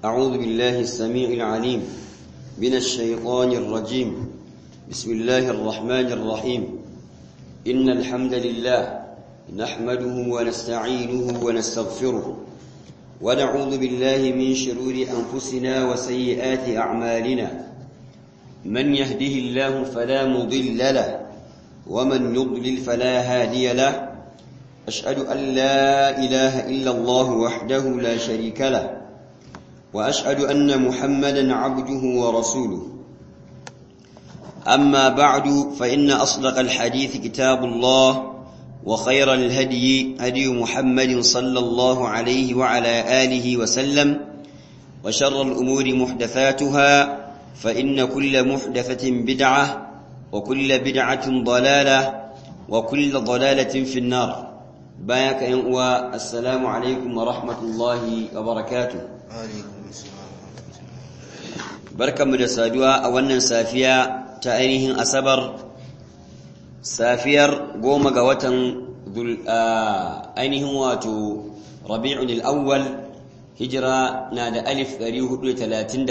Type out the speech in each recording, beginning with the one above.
أعوذ بالله السميع العليم من الشيطان الرجيم بسم الله الرحمن الرحيم إن الحمد لله نحمده ونستعينه ونستغفره ونعوذ بالله من شرور أنفسنا وسيئات أعمالنا من يهده الله فلا مضل له ومن يضلل فلا هادي له أشهد أن لا إله إلا الله وحده لا شريك له وأشهد أن محمدا عبده ورسوله أما بعد فإن أصدق الحديث كتاب الله وخير الهدي هدي محمد صلى الله عليه وعلى آله وسلم وشر الأمور محدثاتها فإن كل محدثة بدعة وكل بدعة ضلالة وكل ضلالة في النار بايك ينقوى السلام عليكم ورحمة الله وبركاته بركة مدسادوا أولا سافيا تأينهم أسبر safiyar goma ga watan ainihin wato rabi'un al'awwal hijira na da alif 437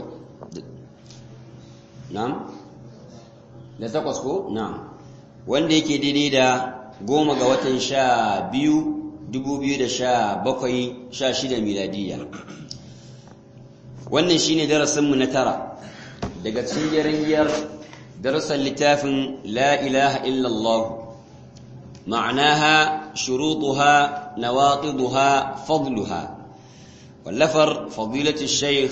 na'am da takwas ko na'am wanda yake daidai da goma ga watan sha biyu dubu biyu da sha bakwai sha shida miladiyya wannan shine darasinmu na tara daga cikin yarangiyar درس اللتاف لا إله إلا الله معناها شروطها نواقضها فضلها واللفر فضيلة الشيخ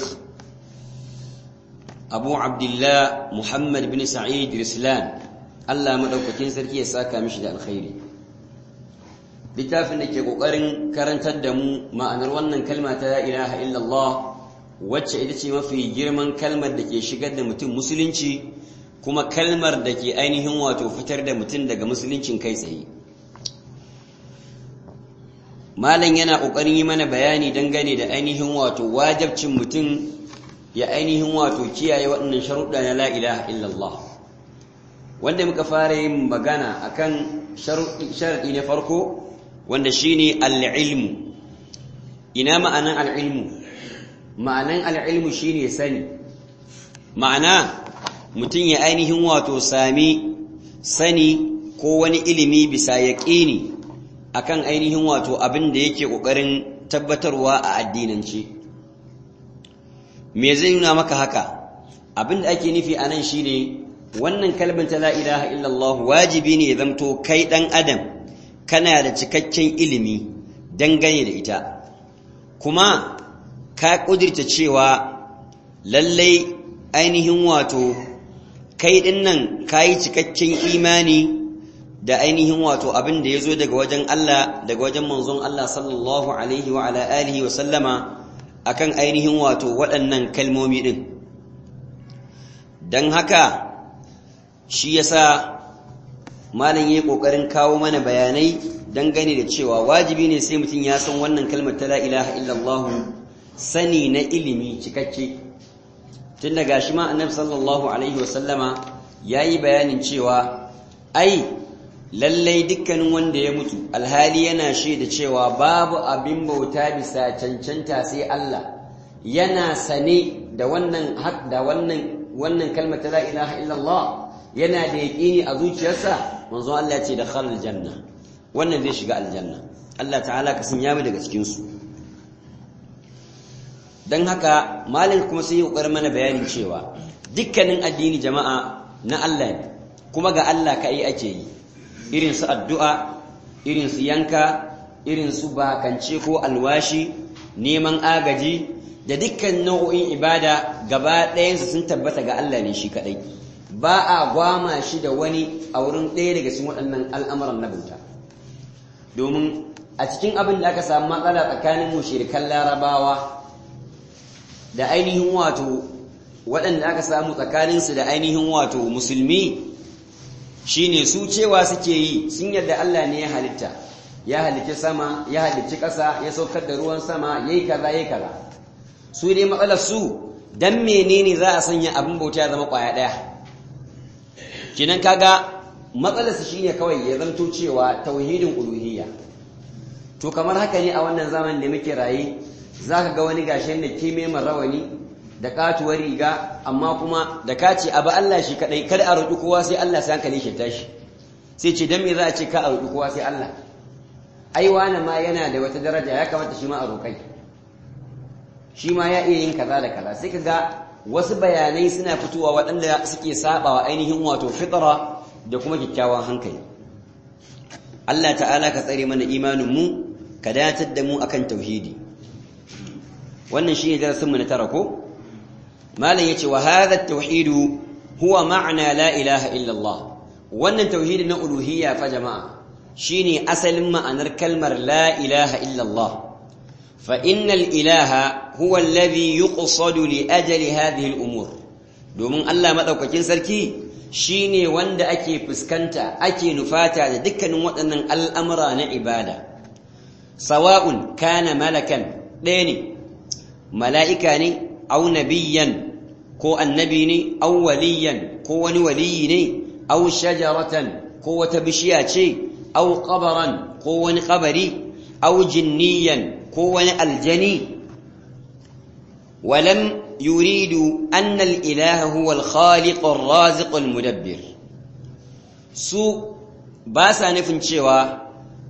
أبو عبد الله محمد بن سعيد رسلان الله مدوكتين سركي يساكا مشد الخير littafin da ke ƙoƙarin karantar da mu ma'anar wannan kalma ta la ilaha illallah wacce ita ce mafi girman kalmar da ke shigar da mutum musulunci kuma kalmar da ke ainihin wato fitar da mutum daga musuluncin kai tsaye malam yana ƙoƙarin yi mana bayani dangane da ainihin wato wajabcin mutum ya ainihin wato kiyaye waɗannan sharuɗa na la ilaha illallah wanda muka fara yin magana akan sharaɗi na farko wanda shine al-ilmu ina ma'anan al-ilmu ma'anan al-ilmu shine sani ma'ana mutum ya ainihin wato sami sani ko wani ilimi bisa yaƙini akan ainihin wato abin da yake ƙoƙarin tabbatarwa a addinance me zai nuna maka haka abin da ake nufi a nan shine wannan kalmar ta la ilaha illallah wajibi ne ya zamto kai ɗan adam kana da cikakken ilimi dangane da ita kuma ka ƙudirta cewa lallai ainihin wato kai ɗin nan ka yi cikakken imani da ainihin wato abin da ya zo daga wajen Allah daga wajen manzon Allah sallallahu alaihi wa ala alihi wa sallama akan ainihin wato waɗannan kalmomi ɗin don haka shi yasa malam yi ƙoƙarin kawo mana bayanai dangane da cewa wajibi ne sai mutum ya san wannan kalmar ta la ilaha illallah sani na ilimi cikakke tun daga shi ma annabi sallallahu alaihi wasallama ya yi bayanin cewa ai lallai dukkanin wanda ya mutu alhali yana shaida cewa babu abin bauta bisa cancanta sai Allah yana sane da wannan hak da wannan wannan kalmar ta la ilaha illallah yana da yaqini a zuciyarsa manzo Allah ya ce da khalal janna wannan zai shiga aljanna Allah ta'ala ka sanya mu daga cikin su don haka malin kuma sai yi ƙoƙar mana bayanin cewa dukkanin addini jama'a na Allah ne kuma ga Allah ka yi ake yi irin su addu'a irin su yanka irin su bakance ko alwashi neman agaji da dukkan nau'o'in ibada gaba ɗayansu sun tabbata ga Allah ne shi kaɗai ba a gwama shi da wani a wurin ɗaya daga cikin waɗannan al'amuran na bauta domin a cikin abin da aka samu matsala tsakanin mushirikan larabawa da ainihin wato waɗanda aka samu tsakaninsu da ainihin wato musulmi shine su cewa suke yi sun yadda Allah ne ya halitta ya halicci sama ya halicci ƙasa ya saukar da ruwan sama yayi kaza yayi kaza su dai matsalar su dan menene za a sanya abin bauta ya zama ƙwaya ɗaya kinan kaga matsalar su shine kawai ya zanto cewa tauhidin uluhiyya to kamar haka ne a wannan zamanin da muke raye zaka ga wani gashin da kime rawani da katuwar riga amma kuma da ka ce abu Allah shi kadai kada a roƙi kowa sai Allah sai hankali shi tashi sai ce dan me za a ce ka a roƙi kowa sai Allah ai wani ma yana da wata daraja ya kamata shi ma a roƙai shi ma ya iya yin kaza da kaza sai ka ga wasu bayanai suna fitowa waɗanda suke sabawa ainihin wato fitra da kuma kyakkyawan hankali Allah ta'ala ka tsare mana imanin mu ka datar da mu akan tauhidi wannan shine darasin mu na tara ko malam yace wa hadha at-tauhid huwa ma'na la ilaha illa Allah wannan tauhidi na uluhiyya fa jama'a shine asalin ma'anar kalmar la ilaha illa Allah fa innal ilaha huwa alladhi yuqsadu li ajali hadhihi al-umur domin Allah madaukakin sarki shine wanda ake fuskanta ake nufata da dukkanin waɗannan al'amura na ibada sawa'un kana malakan ɗaya ne mala'ika ne au nabiyyan ko annabi ne au waliyan ko wani waliyi ne au shajaratan ko wata bishiya ce au qabaran ko wani qabari au jinniyan ko wani aljani walam yuridu anna al-ilaha huwa al-khaliq ar-raziq al-mudabbir su ba sa nufin cewa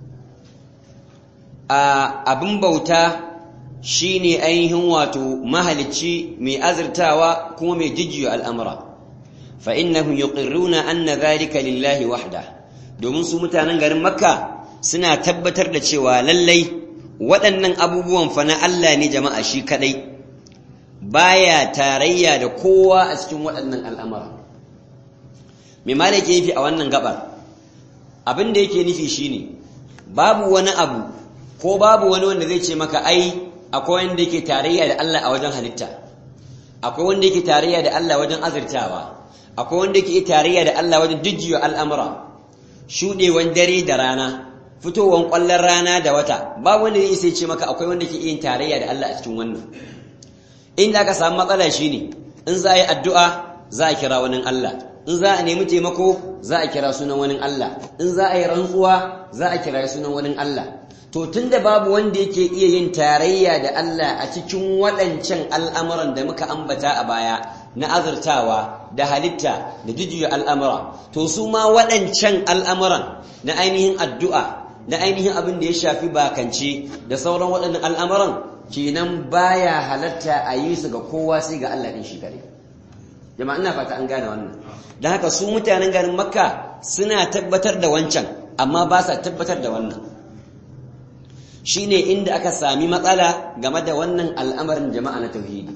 abin bauta shine ainihin wato mahalicci mai azurtawa kuma mai jijjiyo al'amura fa innahum yuqirruna anna dhalika lillahi wahda domin su mutanen garin makka suna tabbatar da cewa lallai waɗannan abubuwan fa na Allah ne jama'a shi kadai baya tarayya da kowa a cikin waɗannan al'amura me ma yake nufi a wannan gabar abin da yake nufi shine babu wani abu ko babu wani wanda zai ce maka ai akwai wanda yake tarayya da Allah a wajen halitta akwai wanda yake tarayya da Allah wajen azurtawa akwai wanda yake tarayya da Allah wajen jujjuya al'amura shudewan dare da rana fitowan kwallon rana da wata babu wanda zai ce maka akwai wanda ke yin tarayya da Allah a cikin wannan inda aka samu matsala shine in za a yi addu'a za a kira wani Allah in za a nemi taimako za a kira sunan wani Allah in za a yi rantsuwa za a kira sunan wani Allah to tunda babu wanda yake iya yin tarayya da Allah a cikin waɗancan al'amuran da muka ambata a baya na azurtawa da halitta da jijiyo al'amura to su ma waɗancan al'amuran na ainihin addu'a na ainihin abin da ya shafi bakance da sauran waɗannan al'amuran kenan baya halatta a yi su ga kowa sai ga Allah ɗin shi kare jama'a ina fata an gane wannan don haka su mutanen garin makka suna tabbatar da wancan amma ba sa tabbatar da wannan shine inda aka sami matsala game da wannan al'amarin jama'a na tauhidi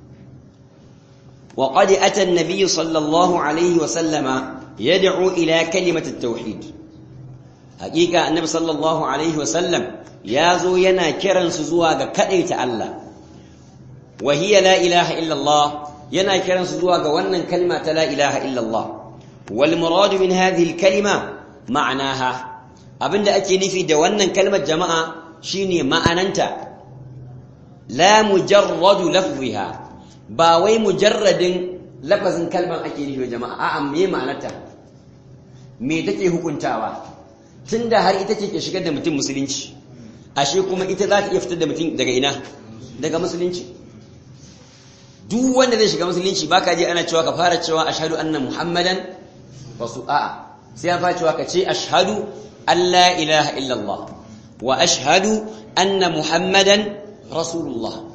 wa qad ata an-nabiy sallallahu alaihi wa sallama yad'u ila kalimati at-tauhid haqiqa annabi sallallahu alaihi wa sallam yazo yana kiran su zuwa ga kadaita Allah wa hiya la ilaha illa Allah yana kiran su zuwa ga wannan kalma ta la ilaha illa Allah wal murad min hadhihi al-kalima ma'naha abinda ake nufi da wannan kalmar jama'a shine ma'ananta la mujarradu lafziha ba wai mujarradin lafazin kalmar ake nufi jama'a a'a me ma'anarta me take hukuntawa tunda har ita ce ke shigar da mutum musulunci ashe kuma ita za ta iya fitar da mutum daga ina daga musulunci duk wanda zai shiga musulunci baka je ana cewa ka fara cewa ashhadu anna muhammadan rasul a'a sai an fara cewa ka ce ashhadu an la ilaha illallah wa ashhadu anna muhammadan rasulullah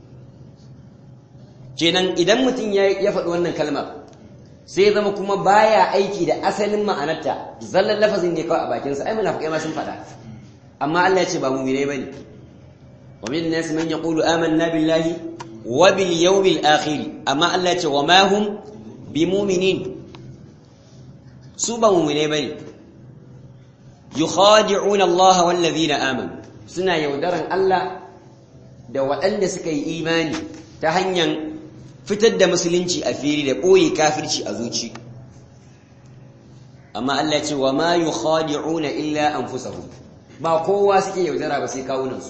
kenan idan mutum ya faɗi wannan kalmar sai zama kuma baya aiki da asalin ma'anarta zallan lafazin ne kawai a bakinsa ai munafiqai ma sun faɗa amma Allah ya ce ba mu'minai bane wa min nas man yaqulu amanna billahi wa bil yawmil akhir amma Allah ya ce wa ma hum bimu'minin su ba mu'minai bane yukhadi'una Allah wal ladina amanu suna yaudaran Allah da waɗanda suka yi imani ta hanyar fitar da musulunci a fili da ɓoye kafirci a zuci amma Allah ce wa ma yukhadi'una illa anfusahum ba kowa suke yaudara ba sai kawunansu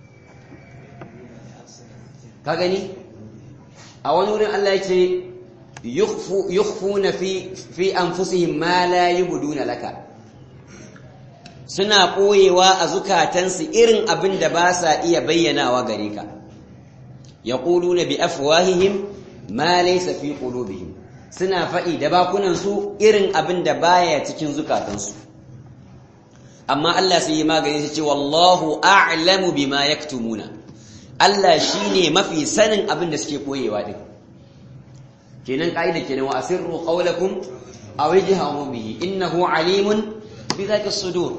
ka gani a wani wurin Allah ya ce yukhfuna fi fi anfusihim ma la yubduna laka suna ɓoyewa a zukatansu irin abin da ba sa iya bayyanawa gare ka yaquluna bi afwahihim ma laysa fi qulubihim suna faɗi da bakunan su irin abin da baya cikin zukatansu amma Allah sai ya magani sai ce wallahu a'lamu bima yaktumuna Allah shine mafi sanin abin da suke koyewa din kenan kaida kenan wa asirru qawlakum aw ijharu bihi innahu alimun bi dhati as-sudur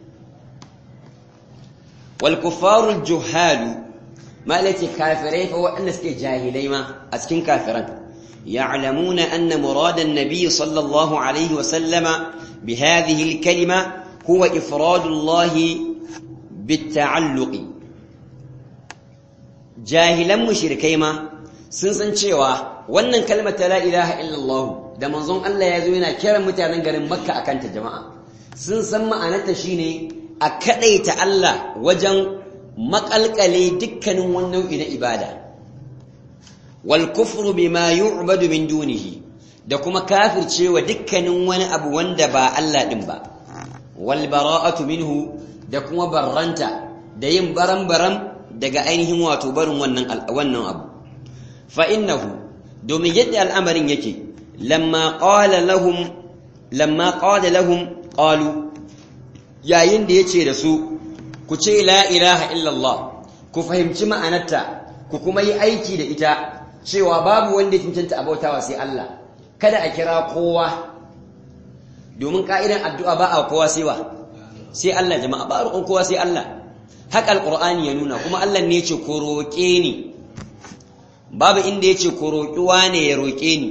wal kuffaru al-juhal malaki kafirai fa wa'anda suke jahilai ma a cikin kafiran يعلمون أن مراد النبي صلى الله عليه وسلم بهذه الكلمة هو إفراد الله بالتعلق جاهلا مشركي ما سنسن cewa wannan kalmar ta la ilaha illallah da manzon Allah ya zo yana kiran mutanen garin Makka akan ta jama'a sun san ma'anarta shine a kadaita Allah wajen makalkale dukkanin wani nau'i na ibada wal kufru bima yu'badu min dunihi da kuma kafircewa dukkanin wani abu wanda ba Allah din ba wal bara'atu minhu da kuma barranta da yin baram-baram daga ainihin wato barin wannan wannan abu fa innahu domin yadda al'amarin yake lamma qala lahum lamma qala lahum qalu yayin da yace da su ku ce la ilaha illallah ku fahimci ma'anarta ku kuma yi aiki da ita cewa babu wanda ya cancanta abautawa sai Allah kada a kira kowa domin ka'idan addu'a ba a kowa sai wa sai Allah jama'a ba roƙon kowa sai Allah haka alqur'ani ya nuna kuma Allah ne yace ko roƙe ni babu inda yace ko roƙi wane ya roƙe ni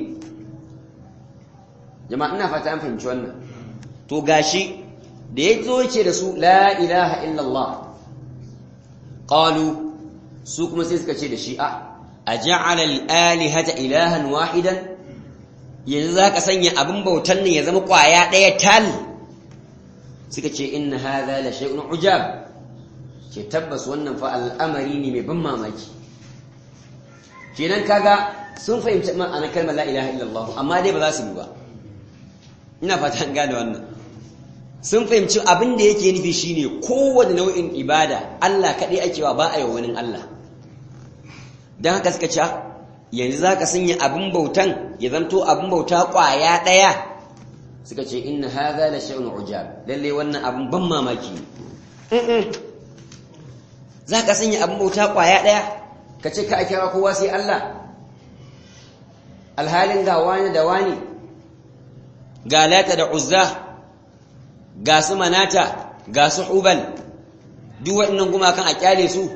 jama'a ina fata an fahimci wannan to gashi da yazo yace da su la ilaha illallah qalu su kuma sai suka ce da shi a aja'ala al-alihata ilahan wahidan yanzu zaka sanya abin bautan ne ya zama kwaya daya tal suka ce inna hadha la shay'un ujab ce tabbas wannan fa al'amari ne mai ban mamaki kenan kaga sun fahimci ma'anar kalmar la ilaha illallah amma dai ba za su yi ba ina fata an gane wannan sun fahimci abin da yake nufi shine kowane nau'in ibada Allah kaɗai ake wa ba a yi wani Allah don haka suka ce yanzu za ka sanya abin bautan ya zanto abin bauta ƙwaya ɗaya suka ce inna haza la shay'un ujab lalle wannan abin ban mamaki ne za ka sanya abin bauta ƙwaya ɗaya ka ce ka kira kowa sai Allah alhalin ga wani da wani ga lata da uzza ga su manata ga su hubal duk waɗannan gumakan a kyale su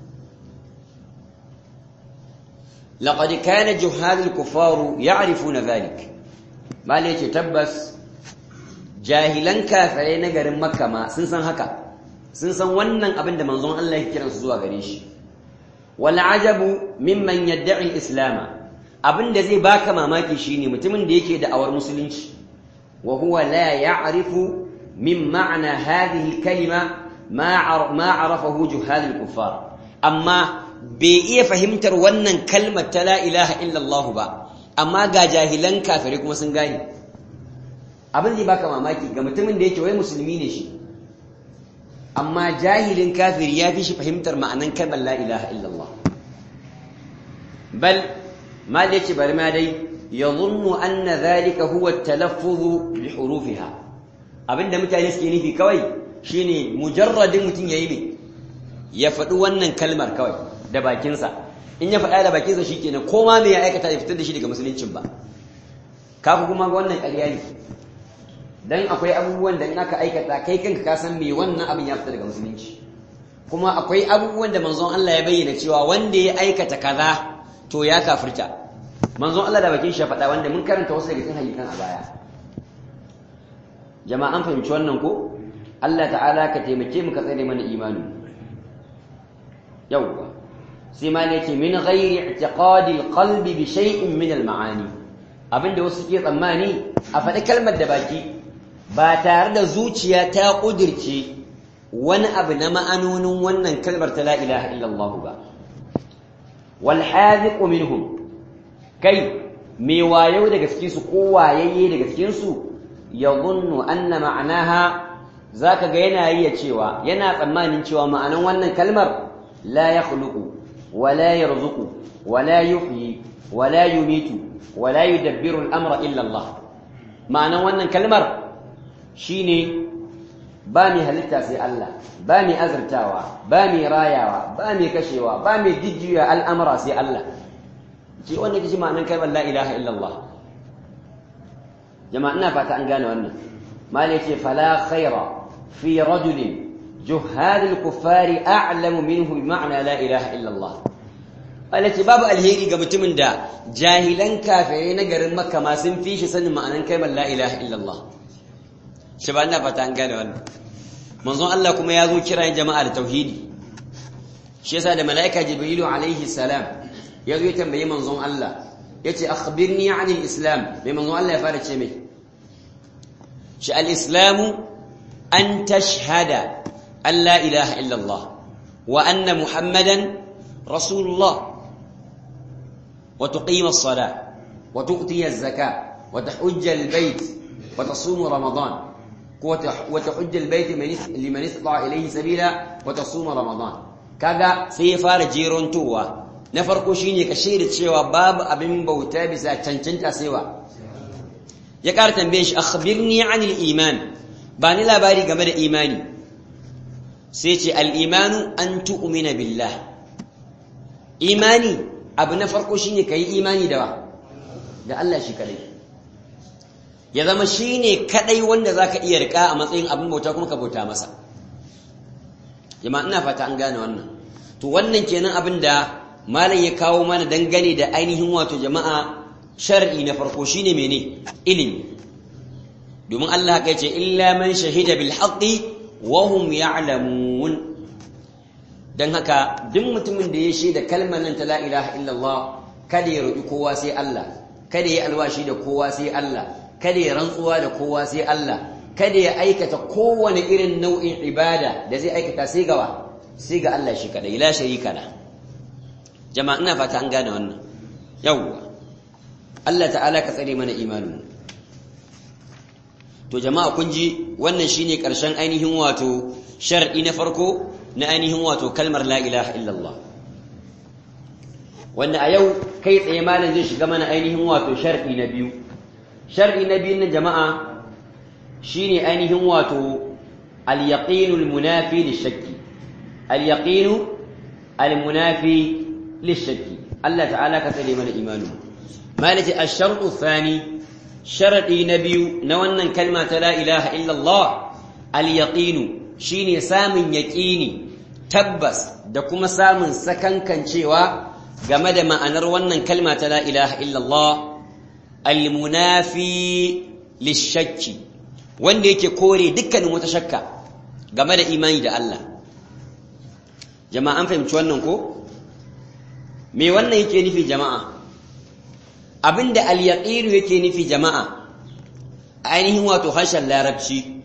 لقد كان جهال الكفار يعرفون ذلك ما ليش تبس جاهلا كافرين garin makka ma sun san haka sun san wannan abin da manzon Allah ya kiransu zuwa gare shi wal ajabu mimman yad'i al-islam abin da zai baka mamaki shine mutumin da yake da'awar musulunci wa huwa la ya'rifu min ma'na hadhihi al-kalima ma ma 'arafahu juhal al-kuffar amma bai iya fahimtar wannan kalmar ta la ilaha illallah ba amma ga jahilan kafirai kuma sun gane abin zai baka mamaki ga mutumin da yake wai musulmi ne shi amma jahilin kafiri ya fi shi fahimtar ma'anan kalmar la ilaha illallah bal ma da yake bari ma dai yadhunnu anna dhalika huwa at-talaffuz bi hurufiha abinda mutane suke nufi kawai shine mujarradin mutum yayi ne ya faɗi wannan kalmar kawai da bakinsa in ya faɗa da bakinsa shi kenan ko ma me ya aikata ya fitar da shi daga musuluncin ba kafu kuma wannan ƙarya ne dan akwai abubuwan da in aka aikata kai kanka ka san me wannan abin ya fita daga musulunci kuma akwai abubuwan da manzon Allah ya bayyana cewa wanda ya aikata kaza to ya kafirta manzon Allah da bakin shi ya faɗa wanda mun karanta wasu daga cikin hadisan a baya jama'a an fahimci wannan ko Allah ta'ala ka taimake mu ka tsare mana imani yawwa sai ma ne ce min ghairi i'tiqadi alqalbi bi shay'in min almaani abinda wasu ke tsammani a faɗi kalmar da baki ba tare da zuciya ta kudirce wani abu na ma'anonin wannan kalmar ta la ilaha illallah ba wal hadiqu minhum kai me wayo daga cikin su ko wayayye daga cikin su yadhunnu anna ma'anaha zaka ga yana yi cewa yana tsammanin cewa ma'anan wannan kalmar la yakhluqu ولا يرزق wala yuhyi wala yumitu wala yudabbiru al-amra illa Allah ma'anan wannan kalmar shine ba mai halitta sai Allah ba mai azurtawa ba mai rayawa ba mai kashewa ba mai jijjiya al'amura sai Allah ce wannan kishi ma'anan kalmar la ilaha illallah jama'a ina fata an gane wannan mali yace fala khaira fi rajulin juhad al-kuffari a'lamu minhu bi ma'na la ilaha illallah alati babu alheri ga mutumin da jahilan kafirai na garin makka ma sun fi shi sanin ma'anan kalmar la ilaha illallah shi ba ina fata an gane wannan manzon Allah kuma ya zo kiran jama'a da tauhidi shi yasa da mala'ika jibrilu alaihi salam ya zo ya tambayi manzon Allah yace akhbirni anil islam mai manzon Allah ya fara ce mai shi al-islamu an tashhada an la ilaha illa Allah wa anna muhammadan rasulullah wa tuqima as-salah wa tu'ti az-zakah wa tahujja al-bayt wa tasum ramadan وتحج البيت لمن استطاع إليه سبيلا وتصوم رمضان kaga sai ya fara jerontowa na farko shine ka shaida cewa babu abin bauta bisa cancanta saiwa ya ƙara tambaye shi akhbirni anil iman ba ni labari game da imani sai ce al imanu an tu'mina billah imani abu na farko shine kai imani da da Allah shi kadai ya zama shi ne kaɗai wanda za ka iya riƙa a matsayin abin bauta kuma ka bauta masa jama'a ina fata an gane wannan to wannan kenan abin da malam ya kawo mana dangane da ainihin wato jama'a shar'i na farko shine mene ilimi domin Allah haka yace illa man shahida bil haqqi wa hum ya'lamun dan haka duk mutumin da ya shaida kalmar nan ta la ilaha illallah kada ya roƙi kowa sai Allah kada ya alwashi da kowa sai Allah kada ya rantsuwa da kowa sai Allah kada ya aikata kowane irin nau'in ibada da zai aikata sai gawa sai ga Allah shi kadai la sharika la jama'a ina fata an gane wannan yawwa Allah ta'ala ka tsare mana imanin to jama'a kun ji wannan shine karshen ainihin wato shar'i na farko na ainihin wato kalmar la ilaha illallah wanda a yau kai tsaye malam zai shiga mana ainihin wato shar'i na biyu shar'i na biyu na jama'a shine ainihin wato al-yaqinu al-munafi lish-shakki al-yaqinu al-munafi lish-shakki Allah ta'ala ka tsare mana imanu malati ash-shartu thani sharadi na biyu na wannan kalma ta la ilaha illa Allah al-yaqinu shine samun yaqini tabbas da kuma samun sakankancewa game da ma'anar wannan kalma ta la ilaha illa Allah al-munafi lish-shakki wanda yake kore dukkanin wata shakka game da imani da Allah jama'a an fahimci wannan ko me wannan yake nufi jama'a abinda al-yaqiru yake nufi jama'a ainihin wato harshen larabci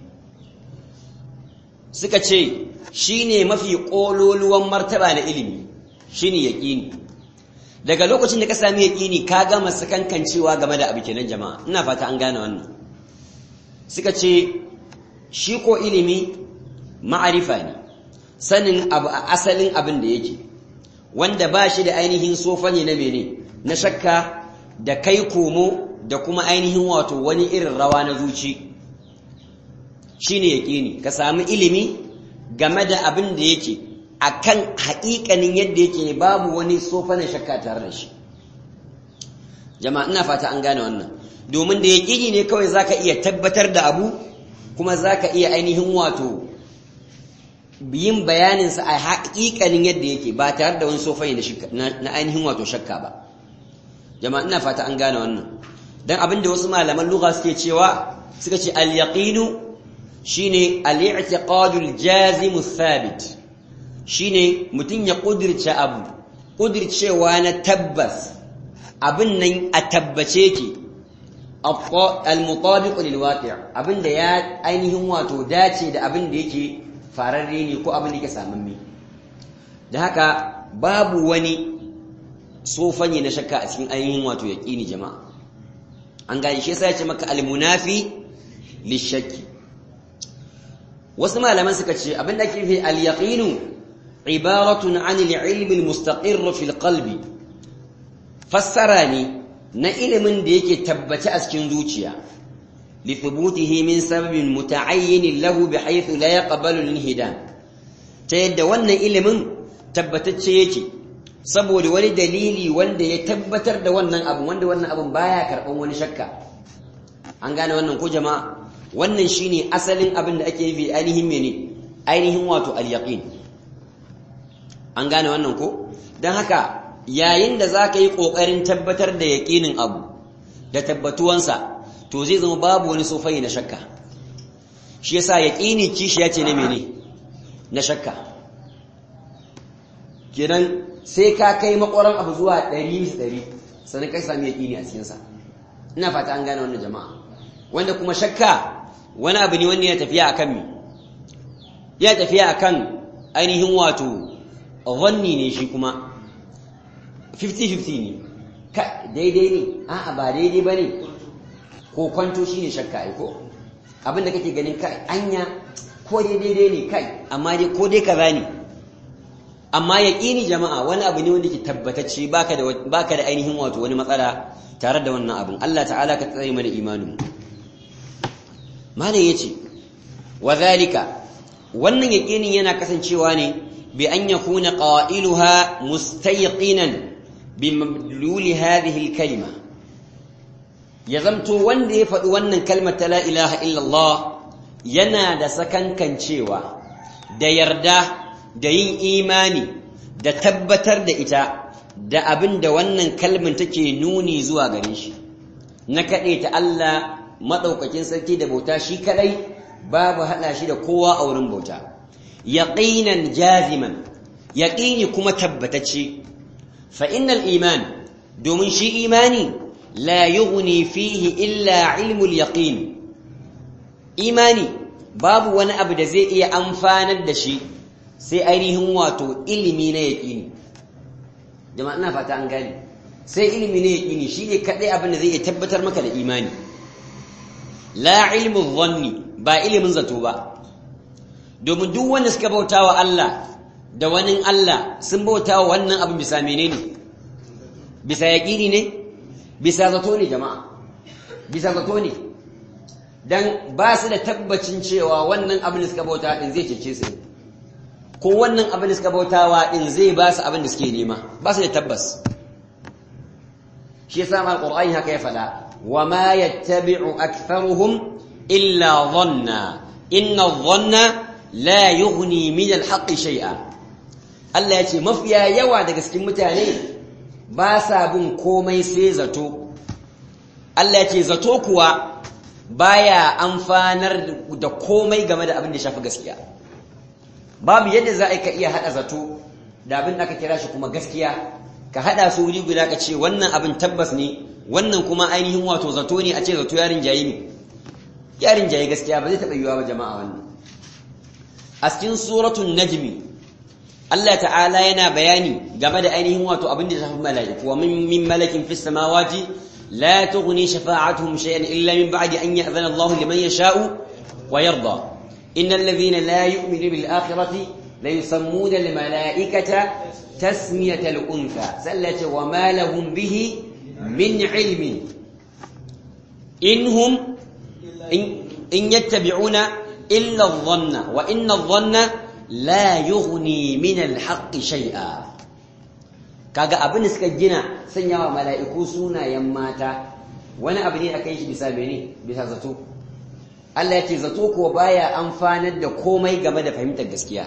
suka ce shine mafi kololuwan martaba na ilimi shine yaqini daga lokacin da ka sami yaqini ka gama sakankancewa game da abu kenan jama'a ina fata an gane wannan suka ce shi ko ilimi ma'arifa ne sanin abu a asalin abin da yake wanda ba shi da ainihin sofa ne na mene na shakka da kai komo da kuma ainihin wato wani irin rawa na zuci shi ne yaƙini ka sami ilimi game da abin da yake a kan haƙiƙanin yadda yake babu wani sofa na shakka tare da shi jama'a ina fata an gane wannan domin da yaƙini ne kawai za ka iya tabbatar da abu kuma za ka iya ainihin wato yin bayaninsa a haƙiƙanin yadda yake ba tare da wani sofai na ainihin wato shakka ba jama'a ina fata an gane wannan don abin da wasu malaman lugha suke cewa suka ce al-yaqinu shine al-i'tiqadul jazim thabit shine mutum ya kudirce abu kudircewa na tabbas abin nan a tabbace ke al-mutabiq lil waqi' abinda ya ainihin wato dace da abin da yake fararre ne ko abin da yake samamme da haka babu wani sofanye na shakka a cikin ainihin wato yaqini jama'a an gane shi yasa ya ce maka al-munafi lishakki wasu malaman suka ce abin da ake nufi al-yaqinu ibaratun an al-ilm al-mustaqir fi al-qalbi fassara ne na ilimin da yake tabbace a cikin zuciya li thubutihi min sababin muta'ayyin lahu bihaythu la yaqbalu al-inhidan ta yadda wannan ilimin tabbatacce yake saboda wani dalili wanda ya tabbatar da wannan abu wanda wannan abun baya karban wani shakka an gane wannan ko jama'a wannan shine asalin abin da ake yi ainihin mene ainihin wato al-yaqin an gane wannan ko dan haka yayin da zaka yi kokarin tabbatar da yaqinin abu da tabbatuwansa to zai zama babu wani sofai na shakka shi yasa yaqini kishi yace ne mene na shakka kenan sai ka kai makwaran abu zuwa 100 100 sannan kai sami yaqini a cikin sa ina fata an gane wannan jama'a wanda kuma shakka wani abu ne wanda ya tafiya akan mi ya tafiya akan ainihin wato zanni ne shi kuma 50-50 ne ka daidai ne a'a ba daidai ba ne ko kwanto shi ne shakka aiko abinda kake ganin kai anya ko dai daidai ne kai amma dai ko dai kaza ne amma yaƙini jama'a wani abu ne wanda ke tabbatacce baka da baka da ainihin wato wani matsala tare da wannan abin Allah ta'ala ka tsare mana imanin mu malam yace wa zalika wannan yaqinin yana kasancewa ne bi an yakuna qailuha mustayqinan bi madluli hadhihi al-kalima ya zamto wanda ya faɗi wannan kalmar ta la ilaha illallah yana da sakankancewa da yarda da yin imani da tabbatar da ita da abin da wannan kalmar take nuni zuwa gare shi na kaɗe ta Allah maɗaukakin sarki da bauta shi kaɗai babu haɗa shi da kowa a wurin bauta yaqinan jaziman yaqini kuma tabbatacce fa innal iman domin shi imani la yughni fihi illa ilmul yaqin imani babu wani abu da zai iya amfanar da shi sai ainihin wato ilimi na yaqini jama'a ina fata an gane sai ilimi na yaqini shine kadai abin da zai iya tabbatar maka da imani la ilmu dhanni ba ilimin zato ba domin duk wanda suka bauta wa Allah da wani Allah sun bauta wa wannan abin bisa menene bisa yaƙini ne bisa zato ne jama'a bisa zato ne dan ba su da tabbacin cewa wannan abin da suka bauta din zai cece su ko wannan abin da suka bautawa din zai ba su abin da suke nema ba su da tabbas shi yasa ma alqur'ani haka ya faɗa wa ma yattabi'u aktharuhum illa dhanna inna dhanna la yughni min al-haqqi shay'a Allah ya ce mafiya yawa daga cikin mutane ba sa bin komai sai zato Allah ya ce zato kuwa baya amfanar da komai game da abin da shafi gaskiya babu yadda za a ka iya hada zato da abin da aka kira shi kuma gaskiya ka hada su wuri guda ka ce wannan abin tabbas ne wannan kuma ainihin wato zato ne a ce zato yarin jayi ne yarin jayi gaskiya ba zai taɓa yiwuwa ba jama'a wannan a cikin suratul najmi Allah ta'ala yana bayani game da ainihin wato abin da shafi mala'iku wa min malakin fis samawati la tughni shafa'atuhum shay'an illa min ba'di an ya'zana Allah liman yasha'u wa yarda innal ladhina la yu'minu bil akhirati la yusammuna al mala'ikata tasmiyata al untha sallata wa ma lahum bihi min ilmin inhum in yattabi'una illa adh-dhanna wa inna adh-dhanna la yughni min al-haqqi shay'a kaga abin da suka gina sanyawa mala'iku sunayen mata wani abu ne akai shi bisa mene bisa zato Allah ya ce zato kuwa baya amfanar da komai game da fahimtar gaskiya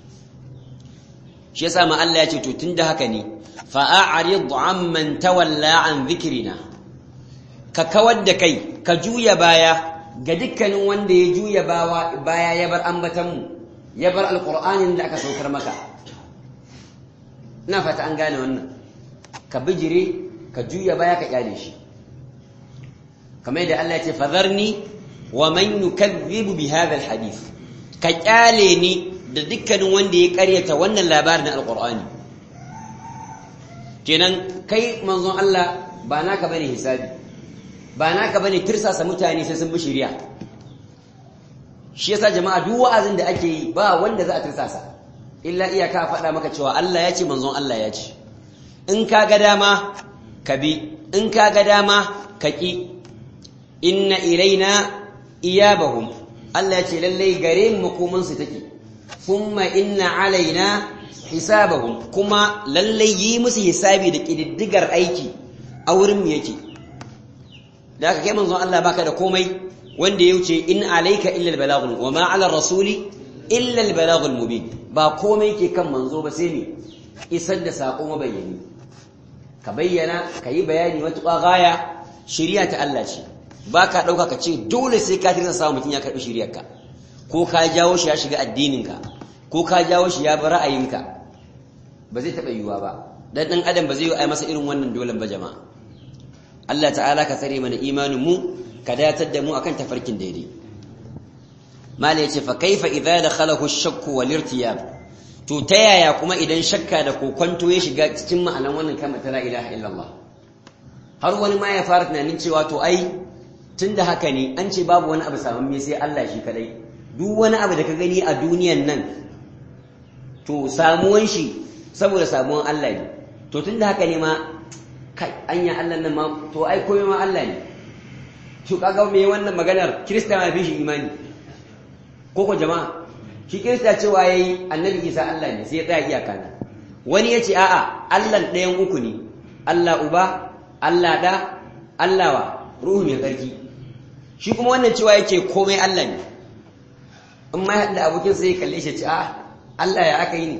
shi yasa ma Allah ya ce to tunda haka ne fa a'rid amman tawalla an dhikrina ka kawar da kai ka juya baya ga dukkanin wanda ya juya baya ya bar ambatanmu ya bar alƙur'anin da aka saukar maka ina fata an gane wannan ka bijire ka juya baya ka kyale shi kamar yadda Allah ya ce fadharni wa man yukazzibu bi hadha alhadith ka kyale ni da dukkanin wanda ya karyata wannan labarin na alƙur'ani kenan kai manzon Allah ba naka bane hisabi ba naka bane tirsasa mutane sai sun bi shari'a shi yasa jama'a duk wa'azin da ake yi ba wanda za a tirsasa illa iyaka faɗa maka cewa Allah ya ce manzon Allah ya ce in ka ga dama ka bi in ka ga dama ka ƙi inna ilaina iyabahum Allah ce lallai gare mu makomansu take thumma inna alaina hisabahum kuma lallai yi musu hisabi da ƙididdigar aiki a wurin mu yake da aka kai manzon Allah baka da komai wanda ya wuce in alaika illa albalaghul wa ma ala rasuli illa albalaghul mubin ba komai ke kan manzo ba sai ne isar da sako mabayyani ka bayyana ka yi bayani matuƙa gaya shari'a ta Allah ce ba ka ɗauka ka ce dole sai ka tirsa samun mutum ya karɓi shari'arka ko ka jawo shi ya shiga addininka ko ka jawo shi ya bi ra'ayinka ba zai taɓa yiwuwa ba dan ɗan adam ba zai yi masa irin wannan dolen ba jama'a Allah ta'ala ka tsare mana imanin mu ka datar da mu akan tafarkin daidai mala yace fa kaifa idza dakhalahu ash-shakku wal irtiyab to ta yaya kuma idan shakka da kokonto ya shiga cikin ma'anan wannan kalmar ta la ilaha illallah har wani ma ya fara tunanin cewa to ai tunda haka ne an ce babu wani abu samamme sai Allah shi kadai duk wani abu da ka gani a duniyan nan to samuwan shi saboda samuwan Allah ne to tunda haka ne ma kai anya Allah nan ma to ai komai ma Allah ne to kaga me wannan maganar kirista ma fi shi imani ko ko jama'a shi kirista cewa yayi annabi Isa Allah ne sai ya tsaya iyaka ne wani yace a'a Allah ɗayan uku ne Allah uba Allah da Allah wa ruhu mai tsarki shi kuma wannan cewa yake komai Allah ne in ma yadda abokin sai ya kalle shi ce a'a Allah ya aka yi ne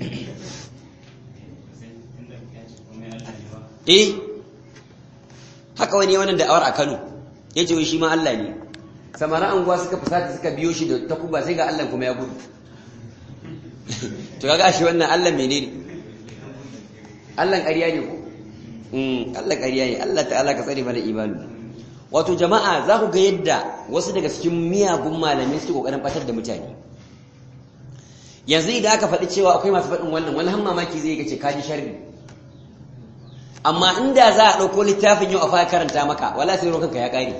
eh haka wani wannan da'awar a Kano yace wai shi ma Allah ne samara anguwa suka fusata suka biyo shi da takuba sai ga Allah kuma ya gudu to kaga shi wannan Allah menene Allah ƙarya ne ko mm Allah ƙarya ne Allah ta'ala ka tsare mana imani wato jama'a za ku ga yadda wasu daga cikin miyagun malamai suke kokarin batar da mutane yanzu idan aka faɗi cewa akwai masu faɗin wannan wani han mamaki zai ga ce kaji sharri amma inda za a ɗauko littafin yau a fara karanta maka wala sai rokanka ya ƙare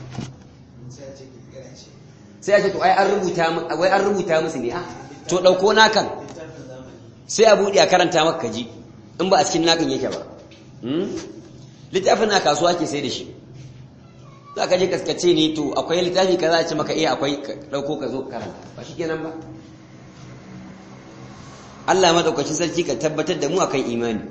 sai a ce to ai an rubuta wai an rubuta musu ne ah to ɗauko nakan sai a buɗe a karanta maka kaji in ba a cikin nakan yake ba littafin na kasuwa ke sai da shi za ka je kaskace ne to akwai littafi ka za a ce maka iya akwai ɗauko ka zo karanta ba shi kenan ba Allah maɗaukacin sarki ka tabbatar da mu akan imani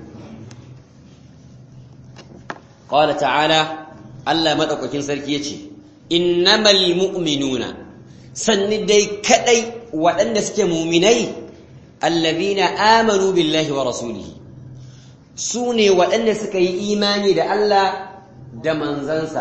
qala ta'ala Allah maɗaukakin sarki yace innamal mu'minuna sanni dai kadai waɗanda suke muminai allazina amanu billahi wa rasulihi su ne waɗanda suka yi imani da Allah da manzansa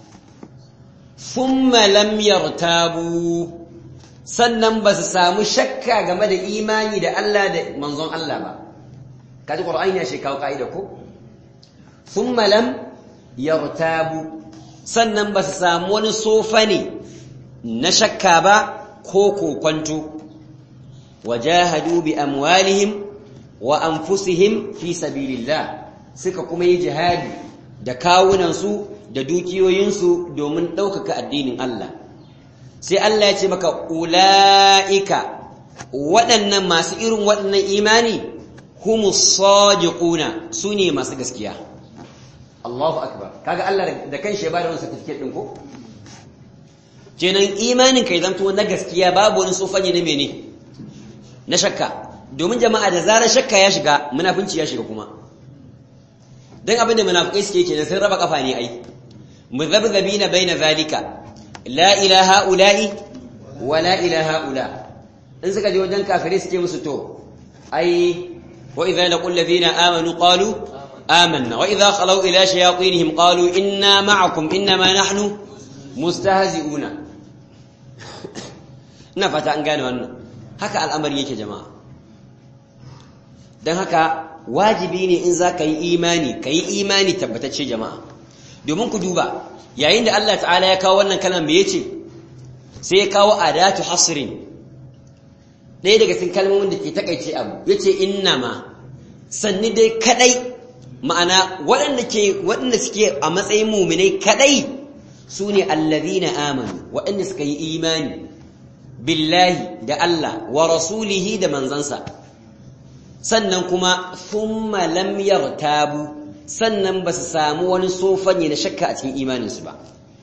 thumma lam yartabu sannan ba su samu shakka game da imani da Allah da manzon Allah ba kaji qur'ani ya shi kawo kaida ko thumma lam yartabu sannan ba su samu wani sofa ne na shakka ba ko kokwanto wajahadu bi amwalihim wa anfusihim fi sabilillah suka kuma yi jihadi da kawunansu da dukiyoyinsu domin ɗaukaka addinin Allah sai Allah ya ce maka ula'ika waɗannan masu irin waɗannan imani humus sadiquna su ne masu gaskiya Allahu akbar kaga Allah da kanshi ya bada wannan certificate din ko kenan imanin kai zanto na gaskiya babu wani sofanye na mene na shakka domin jama'a da zarar shakka ya shiga munafinci ya shiga kuma dan abinda munafikai suke kenan sun raba kafa ne ai muzabzabina baina zalika la ilaha ula'i wa la ilaha ula in suka je wajen kafirai suke musu to ai wa idza laqul ladina amanu qalu amanna wa idza khalu ila shayatinihim qalu inna ma'akum inma nahnu mustahzi'una ina fata an gane wannan haka al'amari yake jama'a dan haka wajibi ne in za ka yi imani ka yi imani tabbatacce jama'a domin ku duba yayin da Allah ta'ala ya kawo wannan kalmar me yace sai ya kawo adatu hasrin ɗaya daga cikin kalmomin da ke takaice abu yace innama sanni dai kadai ma'ana waɗanda ke waɗanda suke a matsayin muminai kadai sune allazina amanu waɗanda suka yi imani billahi da Allah wa rasulihi da manzansa sannan kuma thumma lam yartabu sannan ba su samu wani sofanye na shakka a cikin imaninsu ba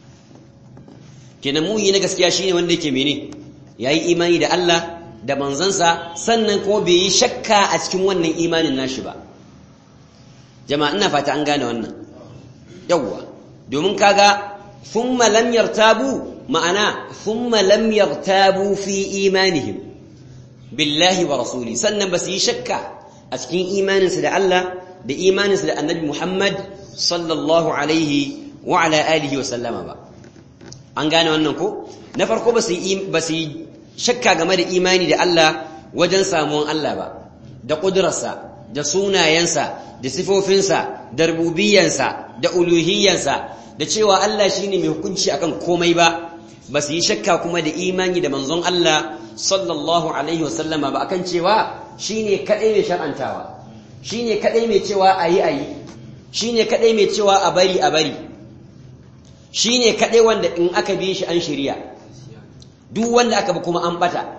kenan muyi na gaskiya shine wanda yake mene yayi imani da Allah da manzansa sannan kuma bai yi shakka a cikin wannan imanin nashi ba jama'a ina fata an gane wannan yawwa domin kaga thumma lam yartabu ma'ana thumma lam yartabu fi imanihim billahi wa rasuli sannan ba su yi shakka a cikin imaninsu da Allah da imaninsu da annabi Muhammad sallallahu alaihi wa ala alihi wa sallama ba an gane wannan ko na farko ba su yi shakka game da imani da Allah wajen samuwan Allah ba da ƙudurarsa da sunayensa da sifofinsa da rububiyansa da uluhiyansa da cewa Allah shine mai hukunci akan komai ba ba su yi shakka kuma da imani da manzon Allah sallallahu alaihi wasallama ba akan cewa shine kadai mai shar'antawa shine kadai mai cewa ayi ayi shine kadai mai cewa a bari a bari shine kadai wanda in aka bi shi an shirya duk wanda aka bi kuma an bata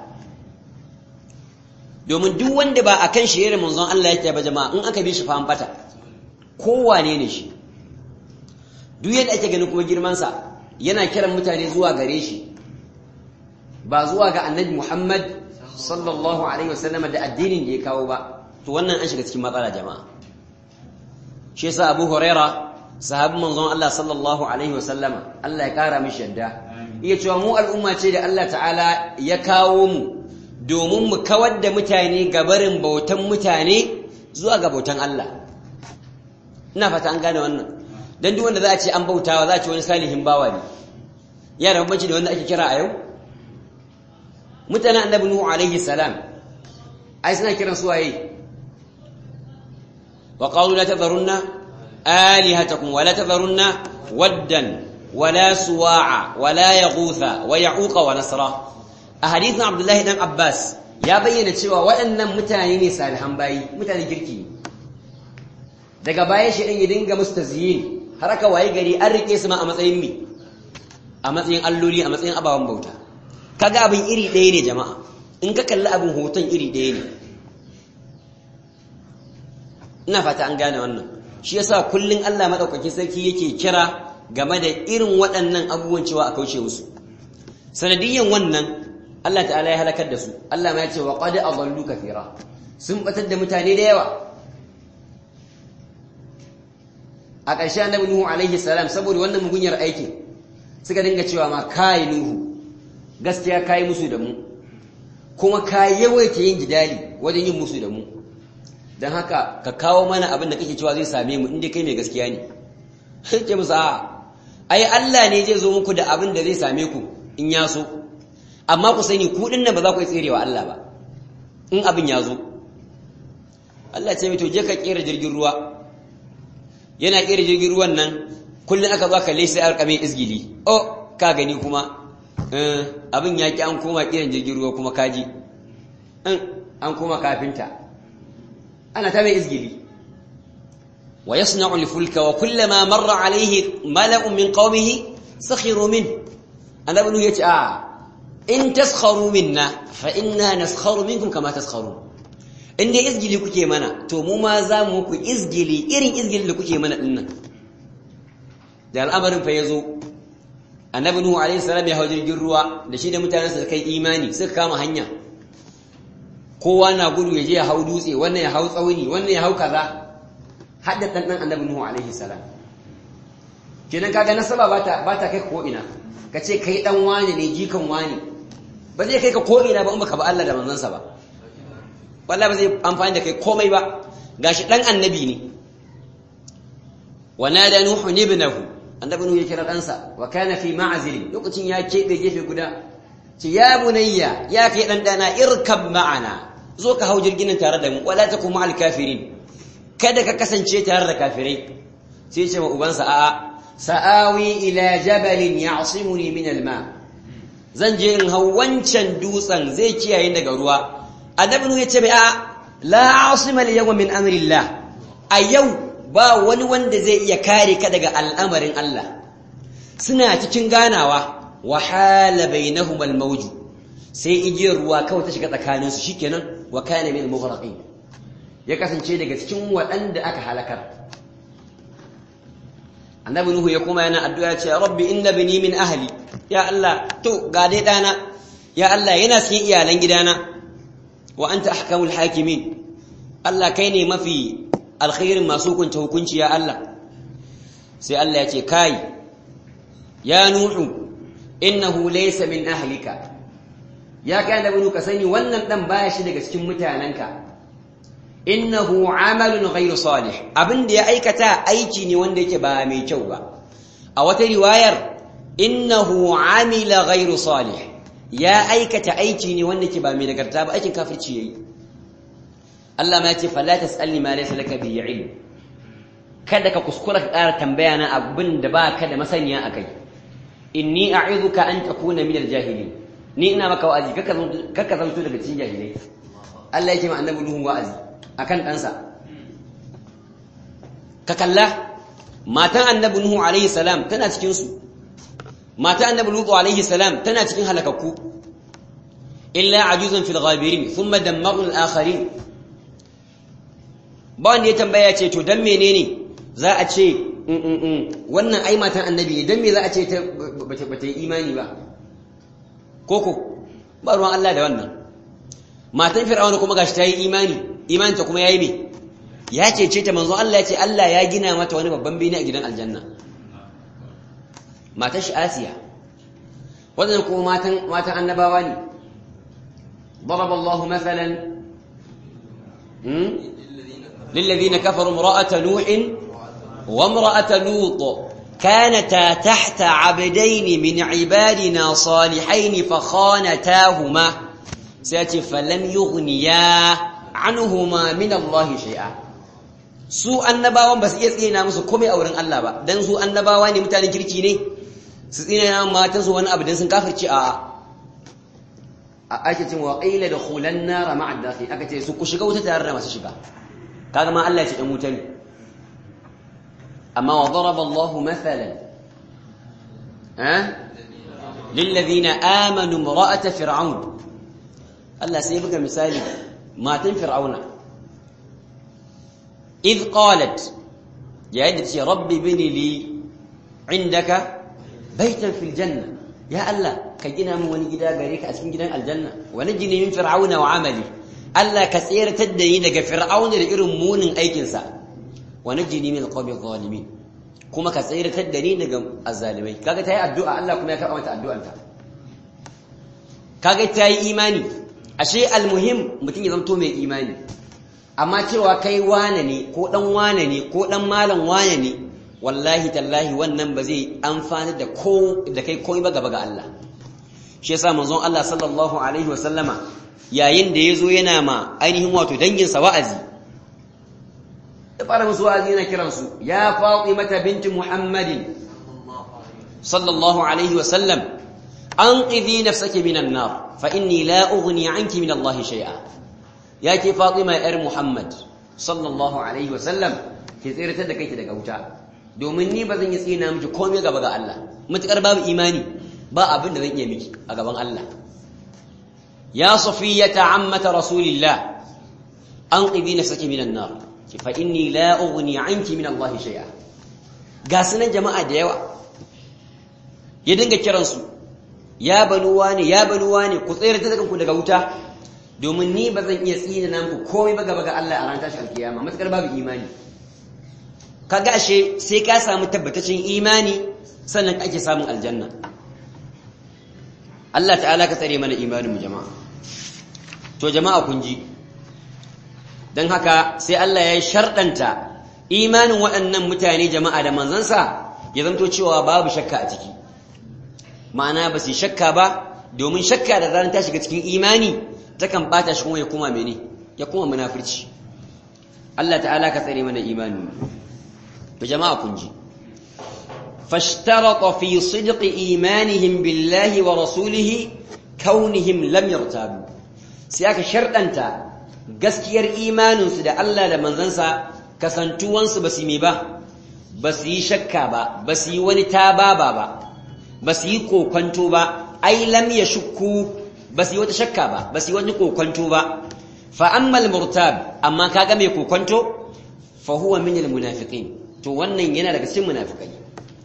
domin duk wanda ba akan shirye manzon Allah yake ba jama'a in aka bi shi fa an bata kowane ne shi duk yadda ake ganin kuma girman sa yana kiran mutane zuwa gare shi ba zuwa ga annabi Muhammad sallallahu alaihi wasallam da addinin da ya kawo ba to wannan an shiga cikin matsala jama'a shi yasa Abu Huraira sahabin manzon Allah sallallahu alaihi wasallama Allah ya kara mishi yadda iya cewa mu al'umma ce da Allah ta'ala ya kawo mu domin mu kawar da mutane gabarin bautan mutane zuwa ga bautan Allah ina fata an gane wannan dan duk wanda za a ce an bautawa za a ce wani salihin bawa ne ya da bambanci da wanda ake kira a yau mutanen annabi nuhu alaihi salam ai suna kiran su waye wa qalu la tadharunna alihatakum wa la tadharunna waddan wala suwa'a wala yaghutha wa ya'uqa wa nasra a hadithin abdullahi dan abbas ya bayyana cewa waɗannan mutane ne salihan bayi mutane kirki daga baya shi ɗin ya dinga musu tazyin har aka waye gari an rike su ma a matsayin mi a matsayin alloli a matsayin ababen bauta kaga abin iri ɗaya ne jama'a in ka kalli abin hoton iri ɗaya ne ina fata an gane wannan shi yasa kullun Allah madaukakin sarki yake kira game da irin waɗannan abubuwan cewa a kauce musu sanadiyyan wannan Allah ta'ala ya halakar da su Allah ma ya ce wa qad adallu kathira sun batar da mutane da yawa a ƙarshe annabi Nuhu alaihi salam saboda wannan mugunyar aikin suka dinga cewa ma kai Nuhu gaskiya kai musu da mu kuma ka yawaita yin jidali wajen yin musu da mu don haka ka kawo mana abin da kake cewa zai same mu inda kai mai gaskiya ne sai ce musu a ai Allah ne zai zo muku da abin da zai same ku in ya so amma ku sani ku din nan ba za ku yi tserewa Allah ba in abin ya zo Allah ce mai to je ka kera jirgin ruwa yana kera jirgin ruwan nan kullum aka zo kalle sai alƙamin izgili oh ka gani kuma abin ya ki an koma kiran jirgin ruwa kuma kaji an koma kafinta ana ta mai izgili wa yasna'u al-fulka wa kullama marra alayhi mala'un min qaumihi sakhiru min annabi nu yace a in taskharu minna fa inna naskharu minkum kama taskharun in dai izgili kuke mana to mu ma za mu ku izgili irin izgili da kuke mana dinnan da al'amarin fa yazo annabi nuhu alayhi salam ya hau jirgin ruwa da shi da mutanensa suka yi imani suka kama hanya kowa na gudu ya je ya hau dutse wannan ya hau tsauni wannan ya hau kaza hadda dan dan annabi nuhu alaihi salam kenan kaga nasaba bata bata kai ko ina kace kai dan wani ne jikan wani ba zai kai ka ko ina ba in baka ba Allah da manzansa ba wallahi ba zai amfani da kai komai ba gashi dan annabi ne wa nada nuhu ibnahu annabi nuhu ya kira ɗansa wa kana fi ma'azili lokacin ya keɓe gefe guda ce ya bunayya ya kai ɗan ɗana irkab ma'ana zo ka hau jirgin tare da mu wala ta kuma alkafirin kada ka kasance tare da kafirai sai ce ma ubansa a'a sa'awi ila jabalin ya'simuni min alma zan je in hau wancan dutsen zai kiyaye daga ruwa annabi nuhu ya ce mai a la asima al yawma min amrillah a yau ba wani wanda zai iya kare ka daga al'amarin Allah suna cikin ganawa wahala bainahum al-mawj sai igiyar ruwa kawai ta shiga tsakanin su shikenan wa kana min al-mughraqin ya kasance daga cikin waɗanda aka halakar annabi nuhu ya koma yana addu'a ya ce rabbi inna bini min ahli ya Allah to ga dai dana ya Allah yana cikin iyalan gidana wa anta ahkamul hakimin Allah kai ne mafi alkhairin masu hukunta hukunci ya Allah sai Allah ya ce kai ya nuhu innahu laysa min ahlika ya kai annabi nuhu ka sani wannan dan baya shi daga cikin mutananka innahu amalun ghairu salih abin da ya aikata aiki ne wanda yake ba mai kyau ba a wata riwayar innahu amila ghairu salih ya aikata aiki ne wanda yake ba mai nagarta ba aikin kafirci yayi Allah ma yace fala tasalni ma laysa laka bihi ilm kada ka kuskura ka ƙara tambaya na abin da ba ka da masaniya akai inni a'idhuka an takuna min al-jahilin ni ina maka wa'azi kaka zanto daga cikin jahilai Allah yake ma annabi Nuhu wa'azi akan ɗansa ka kalla matan annabi Nuhu alaihi salam tana cikinsu matan annabi Lutu alaihi salam tana cikin halakakku illa ajuzun fil ghabirin thumma dammarna al-akharin ba wanda ya tambaya ce to dan menene za a ce wannan ai matan annabi ne dan me za a ce ta bata yi imani ba koko ba ruwan Allah da wannan matan fir'auna kuma gashi ta yi imani imaninta kuma yayi me ya cece ta manzo Allah ya ce Allah ya gina mata wani babban bene a gidan aljanna matar shi Asiya wannan kuma matan matan annabawa ne ضرب الله مثلا للذين كفروا امرأة نوح وامرأة لوط كانتا تحت عبدين من عبادنا صالحين فخانتاهما سيأتي فلم يغنيا anhuma min Allah shay'a su annabawan ba su iya tsina musu komai a wurin Allah ba dan su annabawa ne mutanen kirki ne su tsina matan su wani abu dan sun kafirci a a ake cewa qila dakhulan nar ma'a dakhil aka ce su ku shiga wuta tare da masu shiga kaga ma Allah ya ce dan wuta ne amma wa daraba Allah mathalan ha للذين آمنوا امرأة فرعون الله سيبقى مثالي matan fir'auna id qalat yayin da ce rabbi bini li indaka baitan fil janna ya Allah ka gina min wani gida gare ka a cikin gidan aljanna wa najini min fir'auna wa amali Allah ka tsiratar da ni daga fir'auna da irin munin aikin sa wa najini min alqawmi zalimin kuma ka tsiratar da ni daga azzalimai kaga tayi addu'a Allah kuma ya karɓa mata addu'anta kaga tayi imani ashe almuhim mutum ya zanto mai imani amma cewa kai wane ne ko dan wane ne ko dan malam wane ne wallahi tallahi wannan ba zai amfani da ko da kai komai ba gaba ga Allah shi yasa manzon Allah sallallahu alaihi wa sallama yayin da yazo yana ma ainihin wato dangin sa wa'azi da fara musu wa'azi yana kiran su ya Fatimata binti Muhammadin sallallahu alaihi wa sallam anqidhi nafsaki minan nar fa inni la ughni anki min Allah shay'a yake Fatima yar Muhammad sallallahu alaihi wa sallam ki tsiratar da kanki daga wuta domin ni ba zan yi tsina miki komai gaba ga Allah mutakar babu imani ba abin da zan iya miki a gaban Allah ya safiyata ammata rasulillah anqidhi nafsaki minan nar fa inni la ughni anki min Allah shay'a ga sunan jama'a da yawa ya dinga kiransu ya banuwa ne ya banuwa ne ku tsere ta ku daga wuta domin ni ba zan iya tsina nan ku komai ba gaba ga Allah a ran tashi alkiyama matakar babu imani kaga ashe sai ka samu tabbataccen imani sannan ake samun aljanna Allah ta'ala ka tsare mana imanin mu jama'a to jama'a kun ji dan haka sai Allah ya sharɗanta imanin waɗannan mutane jama'a da manzansa ya zanto cewa babu shakka a ciki ma'ana ba su shakka ba domin shakka da ranar ta shiga cikin imani takan bata shi kuma ya kuma mene ya kuma munafurci Allah ta'ala ka tsare mana imani to jama'a kun ji fashtarata fi sidqi imanihim billahi wa rasulihi kaunihim lam yartabu sai aka shardanta gaskiyar imaninsu da Allah da manzansa kasantuwansu ba su yi ba ba su yi shakka ba ba su yi wani tababa ba ba su yi kokwanto ba ai lam ya shukku ba su yi wata shakka ba ba su yi wani kokwanto ba fa ammal murtab amma kaga mai kokwanto fa huwa min al munafiqin to wannan yana daga cikin munafikai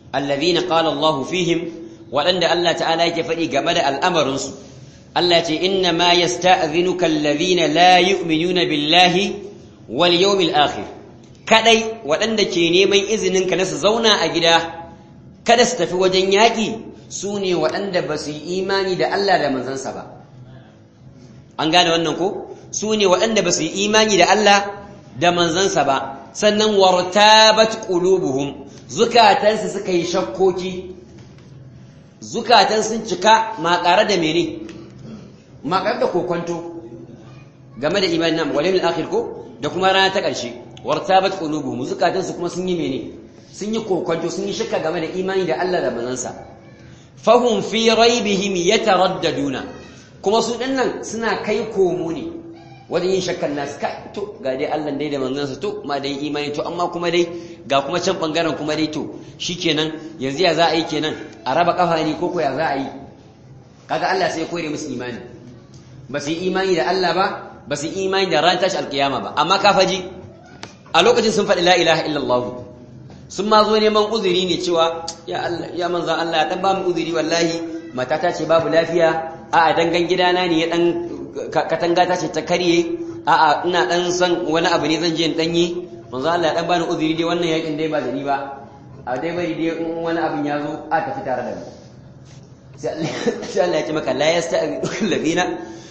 alladhina qala Allah fihim waɗanda Allah ta'ala yake faɗi game da al'amarinsu Allah ce inna ma yasta'dhinuka alladhina la yu'minuna billahi wal yawmil akhir kadai waɗanda ke neman izinin ka na su zauna a gida kada su tafi wajen yaƙi su ne waɗanda ba su yi imani da Allah da manzansa ba an gane wannan ko su ne waɗanda ba su yi imani da Allah da manzansa ba sannan wartabat qulubuhum zukatansu suka yi shakkoki zukatan sun cika makare da mene makare da kokonto game da imanin nan wal yawmil akhir ko da kuma rana ta ƙarshe wartabat qulubuhum zukatansu kuma sun yi mene sun yi kokonto sun yi shakka game da imani da Allah da manzansa fahum fi raibihim yataraddaduna kuma su dinnan suna kai komo ne wajen yin shakkan nasu kai to ga dai Allah dai da manzansa to ma dai imani to amma kuma dai ga kuma can bangaren kuma dai to shikenan yanzu ya za a yi kenan a raba kafa ne ko ko ya za a yi kaga Allah sai ya kore musu imani ba su yi imani da Allah ba ba su yi imani da ran tashi alkiyama ba amma kafaji a lokacin sun faɗi la ilaha illallah sun ma zo neman uzuri ne cewa ya Allah ya manzan Allah dan ba mu uzuri wallahi matata ce babu lafiya a'a dangan gidana ne ya dan katanga ta ce ta karye a'a ina dan san wani abu ne zan je in danyi manzan Allah dan bani uzuri dai wannan yakin dai ba da ni ba a dai bari dai in wani abin ya zo a tafi tare da mu sai Allah ya ce maka la yasta'idul ladina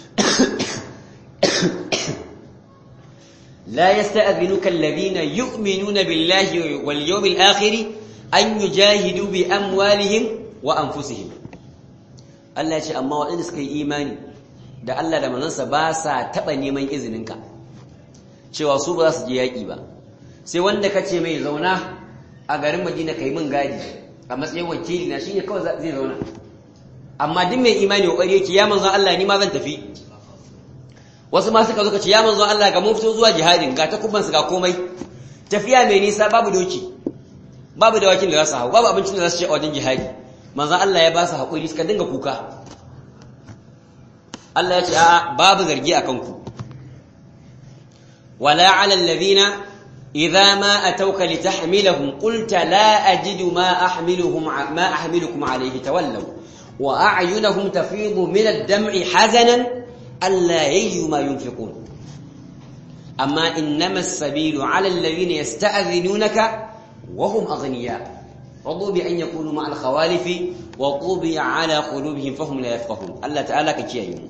لا يستأذنك الذين يؤمنون بالله واليوم الآخر أن يجاهدوا بأموالهم وأنفسهم Allah ya ce amma waɗanda suka yi imani da Allah da manzansa ba sa taɓa neman izininka cewa su ba za su je yaƙi ba sai wanda ka ce mai zauna a garin Madina kai min gadi a matsayin wakili na shine kawai zai zauna amma duk mai imani kokari yake ya manzon Allah ni ma zan tafi wasu ma suka zo ka ce ya manzo Allah ga mun fito zuwa jihadin ga takuban su ga komai tafiya mai nisa babu doki babu dawakin da za su hau babu abincin da za su ci a wajen jihadi manzo Allah ya ba su haƙuri suka dinga kuka Allah ya ce a'a babu zargi akan ku wala 'ala alladhina idza ma atawka litahmilahum qulta la ajidu ma ahmiluhum ma ahmilukum alayhi tawallaw wa a'yunuhum tafidu min ad-dam'i hazanan ألا يجدوا ما ينفقون أما إنما السبيل على الذين يستأذنونك وهم أغنياء رضوا بأن يكونوا مع الخوالف وطوبي على قلوبهم فهم لا يفقهون الله تعالى كتير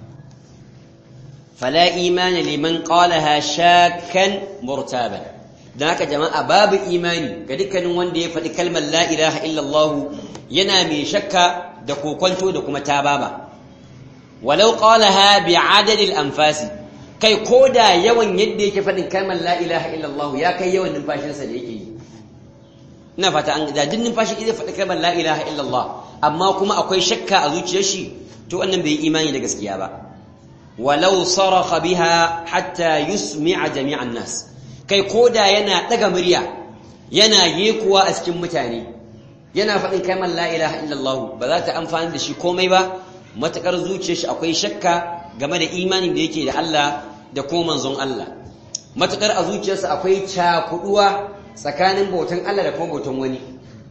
فلا إيمان لمن قالها شاكا مرتابا ذاك جماعة باب إيماني كذلك نوان دي كلمة لا إله إلا الله ينامي شكا دكو كنتو دكو متابابا walau qalaha bi'adadil anfasi kai koda yawan yadda yake fadin kalmar la ilaha illallah ya kai yawan numfashinsa da yake yi ina fata an da din numfashi zai faɗi kalmar la ilaha illallah amma kuma akwai shakka a zuciyar shi to wannan bai imani da gaskiya ba walau saraha biha hatta yusmi'a jami'an nas kai koda yana daga murya yana yekuwa a cikin mutane yana faɗin kalmar la ilaha illallah ba za ta amfani da shi komai ba matakar zuciyar shi akwai shakka game da imanin da yake da Allah da kuma manzon Allah matakar a zuciyarsa akwai cakuduwa tsakanin bautan Allah da kuma bautan wani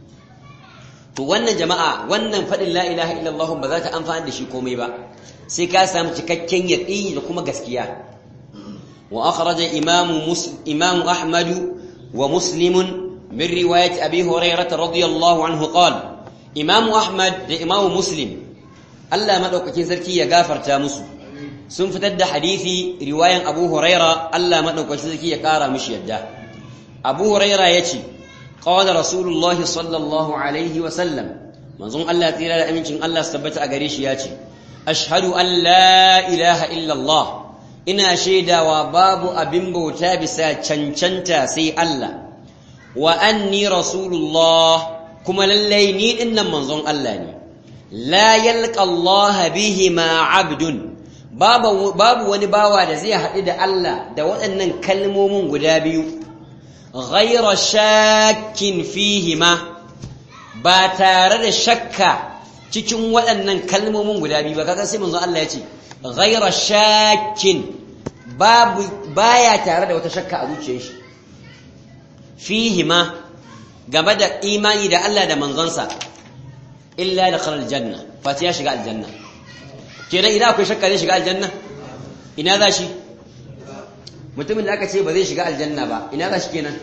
to wannan jama'a wannan fadin la ilaha illallah ba za ta amfani da shi komai ba sai ka samu cikakken yaqini da kuma gaskiya wa akhraja imam imam ahmad wa muslim min riwayat abi hurairah radiyallahu anhu qala imam ahmad da imam muslim Allah maɗaukakin sarki ya gafarta musu sun fitar da hadisi riwayan Abu Huraira Allah maɗaukakin sarki ya ƙara mishi yadda Abu Huraira ya ce qala Rasulullah sallallahu alaihi wa sallam manzon Allah tsira da amincin Allah su tabbata a gare shi ya ce ashhadu an la ilaha illa Allah ina shaidawa babu abin bauta bisa cancanta sai Allah wa anni rasulullah kuma lallai ni dinnan manzon Allah ne la yalqa Allah bihima abdun babu babu wani bawa da zai haɗu da Allah da waɗannan kalmomin guda biyu ghayra shakkin fihima ba tare da shakka cikin waɗannan kalmomin guda biyu ba kaga sai manzo Allah ya ce ghayra shakkin babu baya tare da wata shakka a zuciyar shi fihima game da imani da Allah da manzonsa illa da kharar janna fati ya shiga aljanna kenan idan akwai shakka zai shiga aljanna ina za shi mutumin da aka ce ba zai shiga aljanna ba ina za shi kenan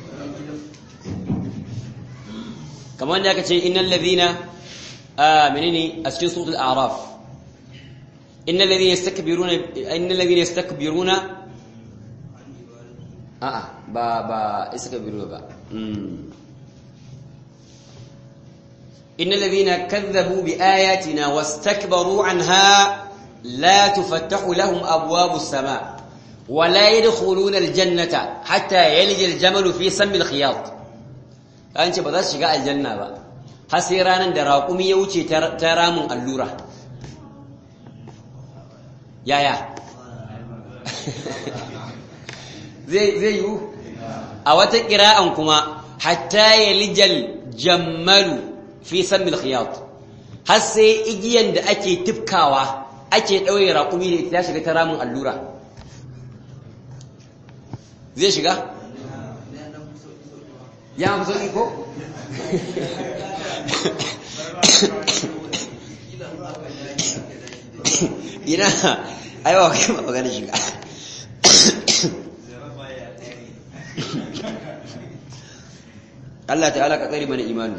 kamar da aka ce innal ladhina menene a cikin suratul a'raf innal ladhina yastakbiruna innal ladhina yastakbiruna a'a ba ba istakbiruna ba innal ladhina kadzabu bi ayatina wastakbaru anha la tuftahu lahum abwabus sama ولا يدخلون الجنة حتى يلج الجمل في سم الخياط an ce ba za su shiga aljanna ba har sai ranar da raƙumi ya wuce ta ramin allura yaya zai yiwu a wata ƙira'an kuma hatta ya lijal jammalu fi sammil khiyat har sai igiyan da ake tifkawa ake ɗauye raƙumi da ita shiga ta ramin allura zai shiga ya fi sauƙi ko? ina aiwa kai magana shiga Allah ta'ala ka tsari mana imanu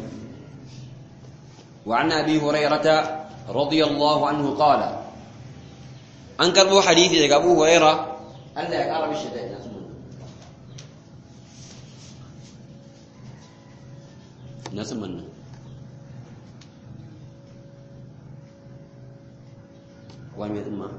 wa an abi hurairata radiyallahu anhu qala an karbo hadisi daga abu huraira Allah ya kara mishi da ina nasu manna wani mai tsumma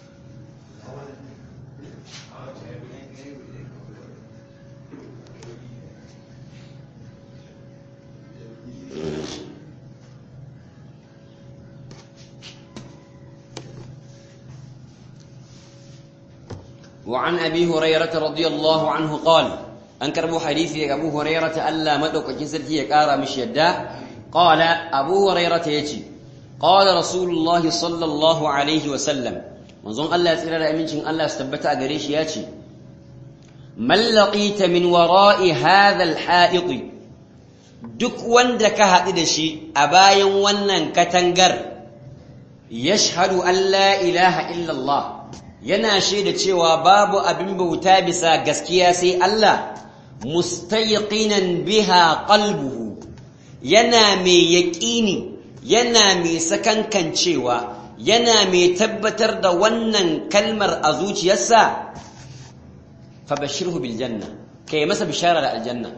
وعن أبي هريرة رضي الله عنه قال an karbo hadisi daga Abu Hurairah ta Allah madaukakin sarki ya kara mishi yadda qala Abu Hurairah ta yace qala Rasulullah sallallahu alaihi wa sallam manzon Allah ya tsira da amincin Allah su tabbata a gare shi yace man laqita min wara'i hadha al duk wanda ka haɗu da shi a bayan wannan katangar yashhadu an la ilaha illallah yana shaida cewa babu abin bauta bisa gaskiya sai Allah mustayqinan biha qalbuhu yana mai yaqini yana mai sakankancewa yana mai tabbatar da wannan kalmar a zuciyarsa fabashirhu bil janna kai masa bishara da aljanna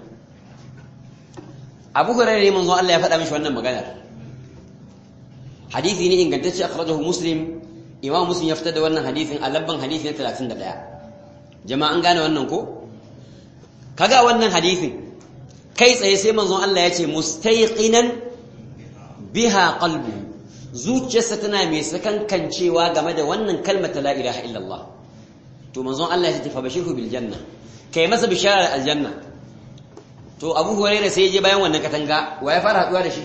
Abu Hurairah ne manzo Allah ya faɗa mishi wannan maganar hadisi ne ingantacce akhrajahu Muslim Imam Muslim ya fitar da wannan hadisin a labban hadisi na 31 jama'a an gane wannan ko kaga wannan hadisin kai tsaye sai manzon Allah ya ce mustayqinan biha qalbu zuciyarsa tana mai sakankancewa game da wannan kalmar la ilaha illallah to manzon Allah ya ce fa bashiru bil janna kai masa bishara da aljanna to Abu Hurairah sai ya je bayan wannan katanga wa ya fara haduwa da shi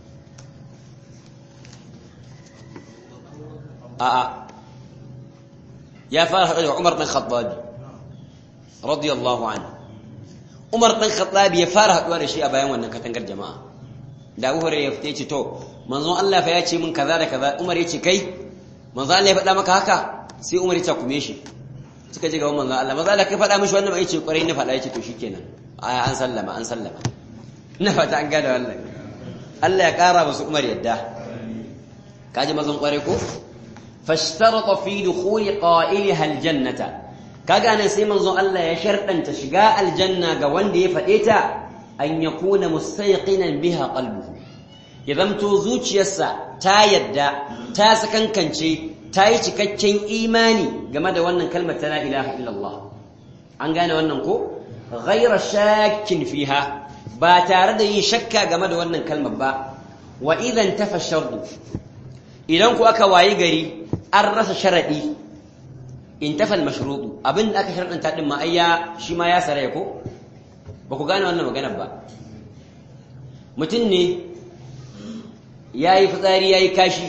a'a ya fara haduwa da Umar bin Khattab radiyallahu anhu Umar ɗan Khattabi ya fara haɗuwa da shi a bayan wannan katangar jama'a. Da Abu Hurairah ya fita ce to, manzon Allah fa ya ce min kaza da kaza, Umar ya ce kai, manzon Allah ya faɗa maka haka, sai Umar ya takume shi. Suka je gaban manzon Allah, manzon Allah kai faɗa mishi wannan ya ce ƙwarai na faɗa ya ce to shikenan. Aya an sallama, an sallama. Ina fata an gada wannan. Allah ya ƙara musu Umar yadda. Kaji mazan ƙwarai ko? Fashtarata fi dukhuli qa'iliha aljannata. kaga nan sai manzon Allah ya sharɗanta shiga aljanna ga wanda ya faɗe ta an yakuna mustayqinan biha qalbuhu ya zamto zuciyarsa ta yadda ta sakankance ta yi cikakken imani game da wannan kalmar ta la ilaha illallah an gane wannan ko ghayra shakkin fiha ba tare da yin shakka game da wannan kalmar ba wa idan tafa shardu idan ku aka wayi gari an rasa sharadi intafa al-mashrutu abin da aka sharɗanta din ma ayya shi ma ya saraya ko ba ku gane wannan maganar ba mutum ne yayi fitsari yayi kashi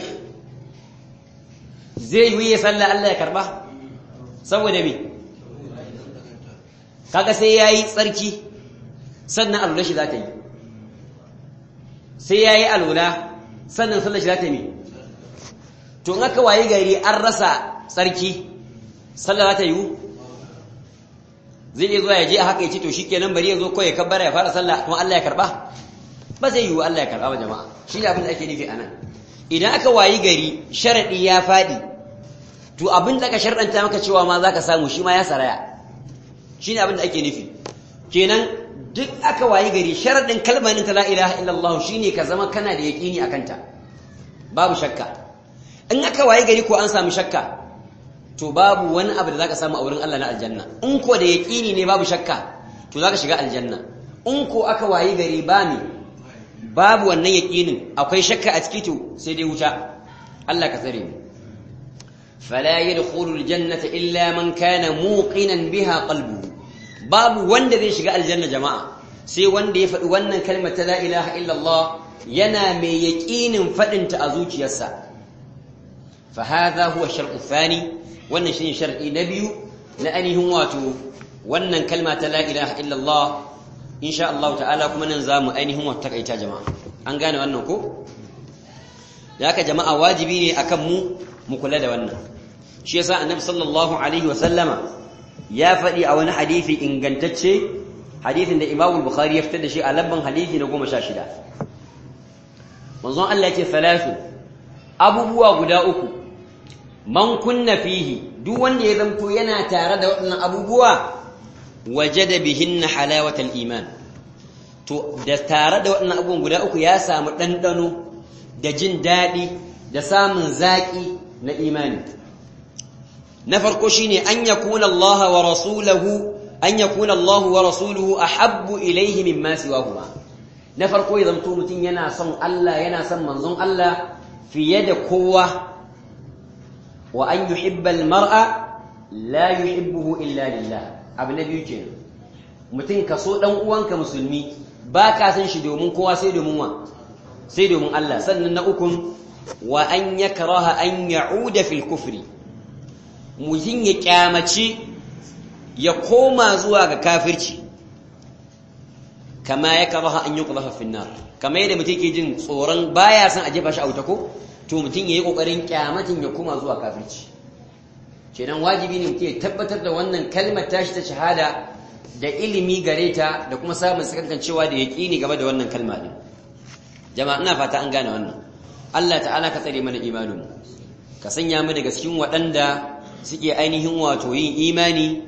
zai yi ya sallah Allah ya karba saboda me kaga sai yayi tsarki sannan alula shi za ta yi sai ya yi alula sannan sallar shi za ta yi to in aka wayi gari an rasa tsarki sallar za ta yi zai iya zuwa ya je a haka ya ce to shi kenan bari ya zo kawai ya kabbara ya fara sallah kuma Allah ya karba ba zai yiwu Allah ya karba ba jama'a shi ne abin da ake nufi a nan idan aka wayi gari sharaɗi ya faɗi to abin da aka sharɗanta maka cewa ma za ka samu shi ma ya saraya shi ne abin da ake nufi kenan duk aka wayi gari sharaɗin kalmanin ta la ilaha illallah shi ne ka zama kana da yaƙini a kanta babu shakka in aka wayi gari ko an samu shakka to babu wani abu da za ka samu a wurin Allah na aljanna in ko da yaƙini ne babu shakka to za ka shiga aljanna in ko aka wayi gari ba ne babu wannan yaƙinin akwai shakka a ciki to sai dai wuta Allah ka tsare mu fala yadkhulu aljannata illa man kana muqinan biha qalbuhu babu wanda zai shiga aljanna jama'a sai wanda ya faɗi wannan kalmar ta la ilaha illallah yana mai yaƙinin faɗin ta a zuciyarsa fa hadha huwa shartu thani wannan shine shar'i na biyu na ainihin wato wannan kalma ta la ilaha illallah insha Allah ta'ala kuma nan zamu ainihin wata takaita jama'a an gane wannan ko da haka jama'a wajibi ne akan mu mu kula da wannan shi yasa annabi sallallahu alaihi wa sallama ya faɗi a wani hadisi ingantacce hadisin da Imam Bukhari ya fitar da shi a labban hadisi na 16 manzon Allah ya ce salatu abubuwa guda uku man kunna fihi duk wanda ya zanto yana tare da waɗannan abubuwa wajada bihinna halawatal iman to da tare da waɗannan abubuwan guda uku ya samu ɗanɗano da jin daɗi da samun zaƙi na imani na farko shine an yakuna Allah wa rasuluhu an yakuna Allah wa rasuluhu ahabbu ilayhi mimma siwahuma na farko ya zanto mutum yana son Allah yana son manzon Allah fiye da kowa wa an yuhibbal mar'a la yuhibbuhu illa lillah abu na biyu kenan mutum ka so dan uwanka musulmi ba ka san shi domin kowa sai domin wa sai domin Allah sannan na ukun wa an yakraha an ya'uda fil kufri mutum ya kyamaci ya koma zuwa ga kafirci kama ya karaha an yi ƙulafa finnar kama yadda mutum ke jin tsoron baya san a jefa shi a wuta ko to mutum ya yi ƙoƙarin kyamatin ya koma zuwa kafirci kenan wajibi ne mutum ya tabbatar da wannan kalmar tashi ta shahada da ilimi gare ta da kuma samun sakankancewa da yaƙini game da wannan kalma din jama'a ina fata an gane wannan Allah ta'ala ka tsare mana imanin ka sanya mu daga cikin waɗanda suke ainihin wato yin imani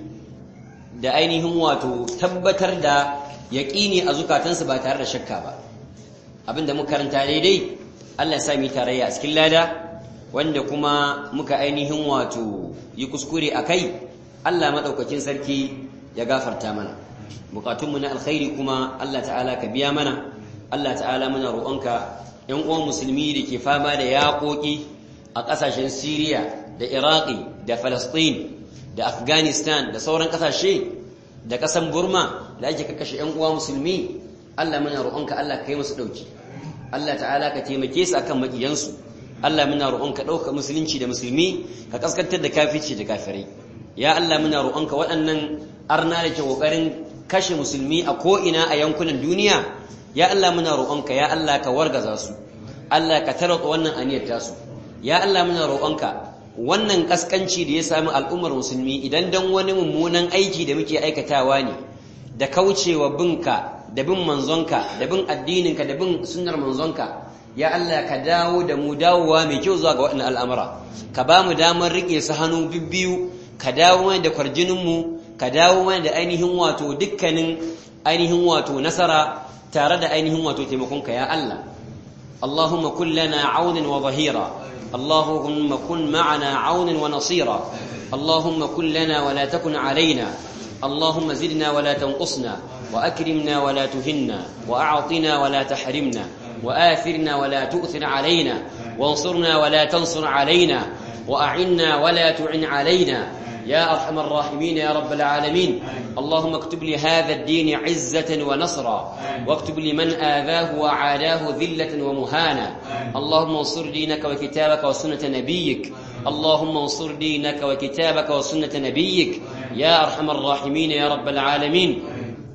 da ainihin wato tabbatar da yaƙini a zukatansu ba tare da shakka ba abinda muka karanta daidai Allah ya sa mu tarayya a cikin lada wanda kuma muka ainihin wato yi kuskure a kai Allah maɗaukakin sarki ya gafarta mana bukatunmu na alkhairi kuma Allah ta'ala ka biya mana Allah ta'ala muna roƙonka ‘yan uwan musulmi da ke fama da yaƙoƙi a ƙasashen Siriya da Iraki da Falasɗin da Afghanistan da sauran ƙasashe da ƙasan Burma da ake kakkashe ‘yan uwa musulmi Allah muna roƙonka Allah ka yi musu ɗauki Allah ta'ala ka taimake su akan maƙiyansu Allah muna roƙonka ɗauka musulunci da musulmi ka kaskantar da kafici da kafirai ya Allah muna roƙonka waɗannan arna da ke ƙoƙarin kashe musulmi a ko'ina a yankunan duniya ya Allah muna roƙonka ya Allah ka wargaza su Allah ka tarwata wannan aniyar tasu ya Allah muna roƙonka wannan kaskanci da ya sami al'ummar musulmi idan dan wani mummunan aiki da muke aikatawa ne da kaucewa binka da bin manzonka da bin addininka da bin sunnar manzonka ya Allah ka dawo da mu dawowa mai kyau zuwa ga waɗannan al'amura ka ba mu damar riƙe su hannu bibbiyu ka dawo mana da kwarjininmu ka dawo mana da ainihin wato dukkanin ainihin wato nasara tare da ainihin wato taimakonka ya Allah Allahumma kun lana aunin wa zahira Allahumma kun ma'ana aunin wa nasira Allahumma kun lana wa la takun alaina Allahumma zidna wa la tanqusna wa akrimna wa la tuhinna wa a'tina wa la tahrimna wa athirna wa la tu'thir alaina وانصرنا ولا تنصر علينا وأعنا ولا تعن علينا يا أرحم الراحمين يا رب العالمين اللهم اكتب لهذا الدين عزة ونصرا واكتب لمن آذاه وعاداه ذلة ومهانا اللهم انصر دينك وكتابك وسنة نبيك اللهم انصر دينك وكتابك وسنة نبيك يا أرحم الراحمين يا رب العالمين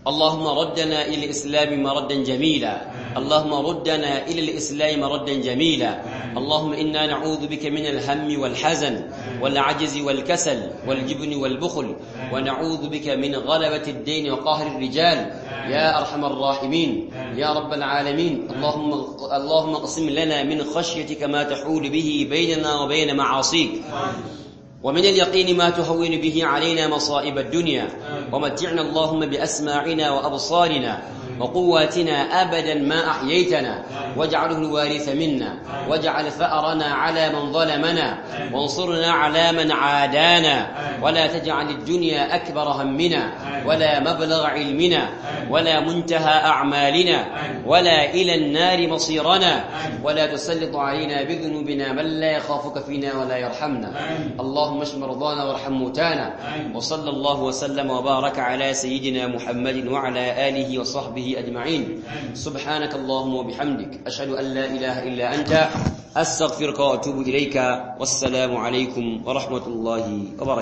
اللهم ردنا إلى الإسلام مردا جميلا اللهم ردنا إلى الإسلام مردا جميلا اللهم إنا نعوذ بك من الهم والحزن والعجز والكسل والجبن والبخل ونعوذ بك من غلبة الدين وقهر الرجال يا أرحم الراحمين يا رب العالمين اللهم اللهم اقسم لنا من خشيتك ما تحول به بيننا وبين معاصيك ومن اليقين ما تهون به علينا مصائب الدنيا ومتعنا اللهم بأسماعنا وأبصارنا وقواتنا أبدا ما أحييتنا واجعله الوارث منا واجعل ثأرنا على من ظلمنا وانصرنا على من عادانا ولا تجعل الدنيا أكبر همنا ولا مبلغ علمنا ولا منتهى أعمالنا ولا إلى النار مصيرنا ولا تسلط علينا بذنوبنا من لا يخافك فينا ولا يرحمنا اللهم اشف مرضانا وارحم موتانا وصلى الله وسلم وبارك على سيدنا محمد وعلى آله وصحبه أجمعين سبحانك اللهم وبحمدك أشهد أن لا إله إلا أنت أستغفرك وأتوب إليك والسلام عليكم ورحمة الله وبركاته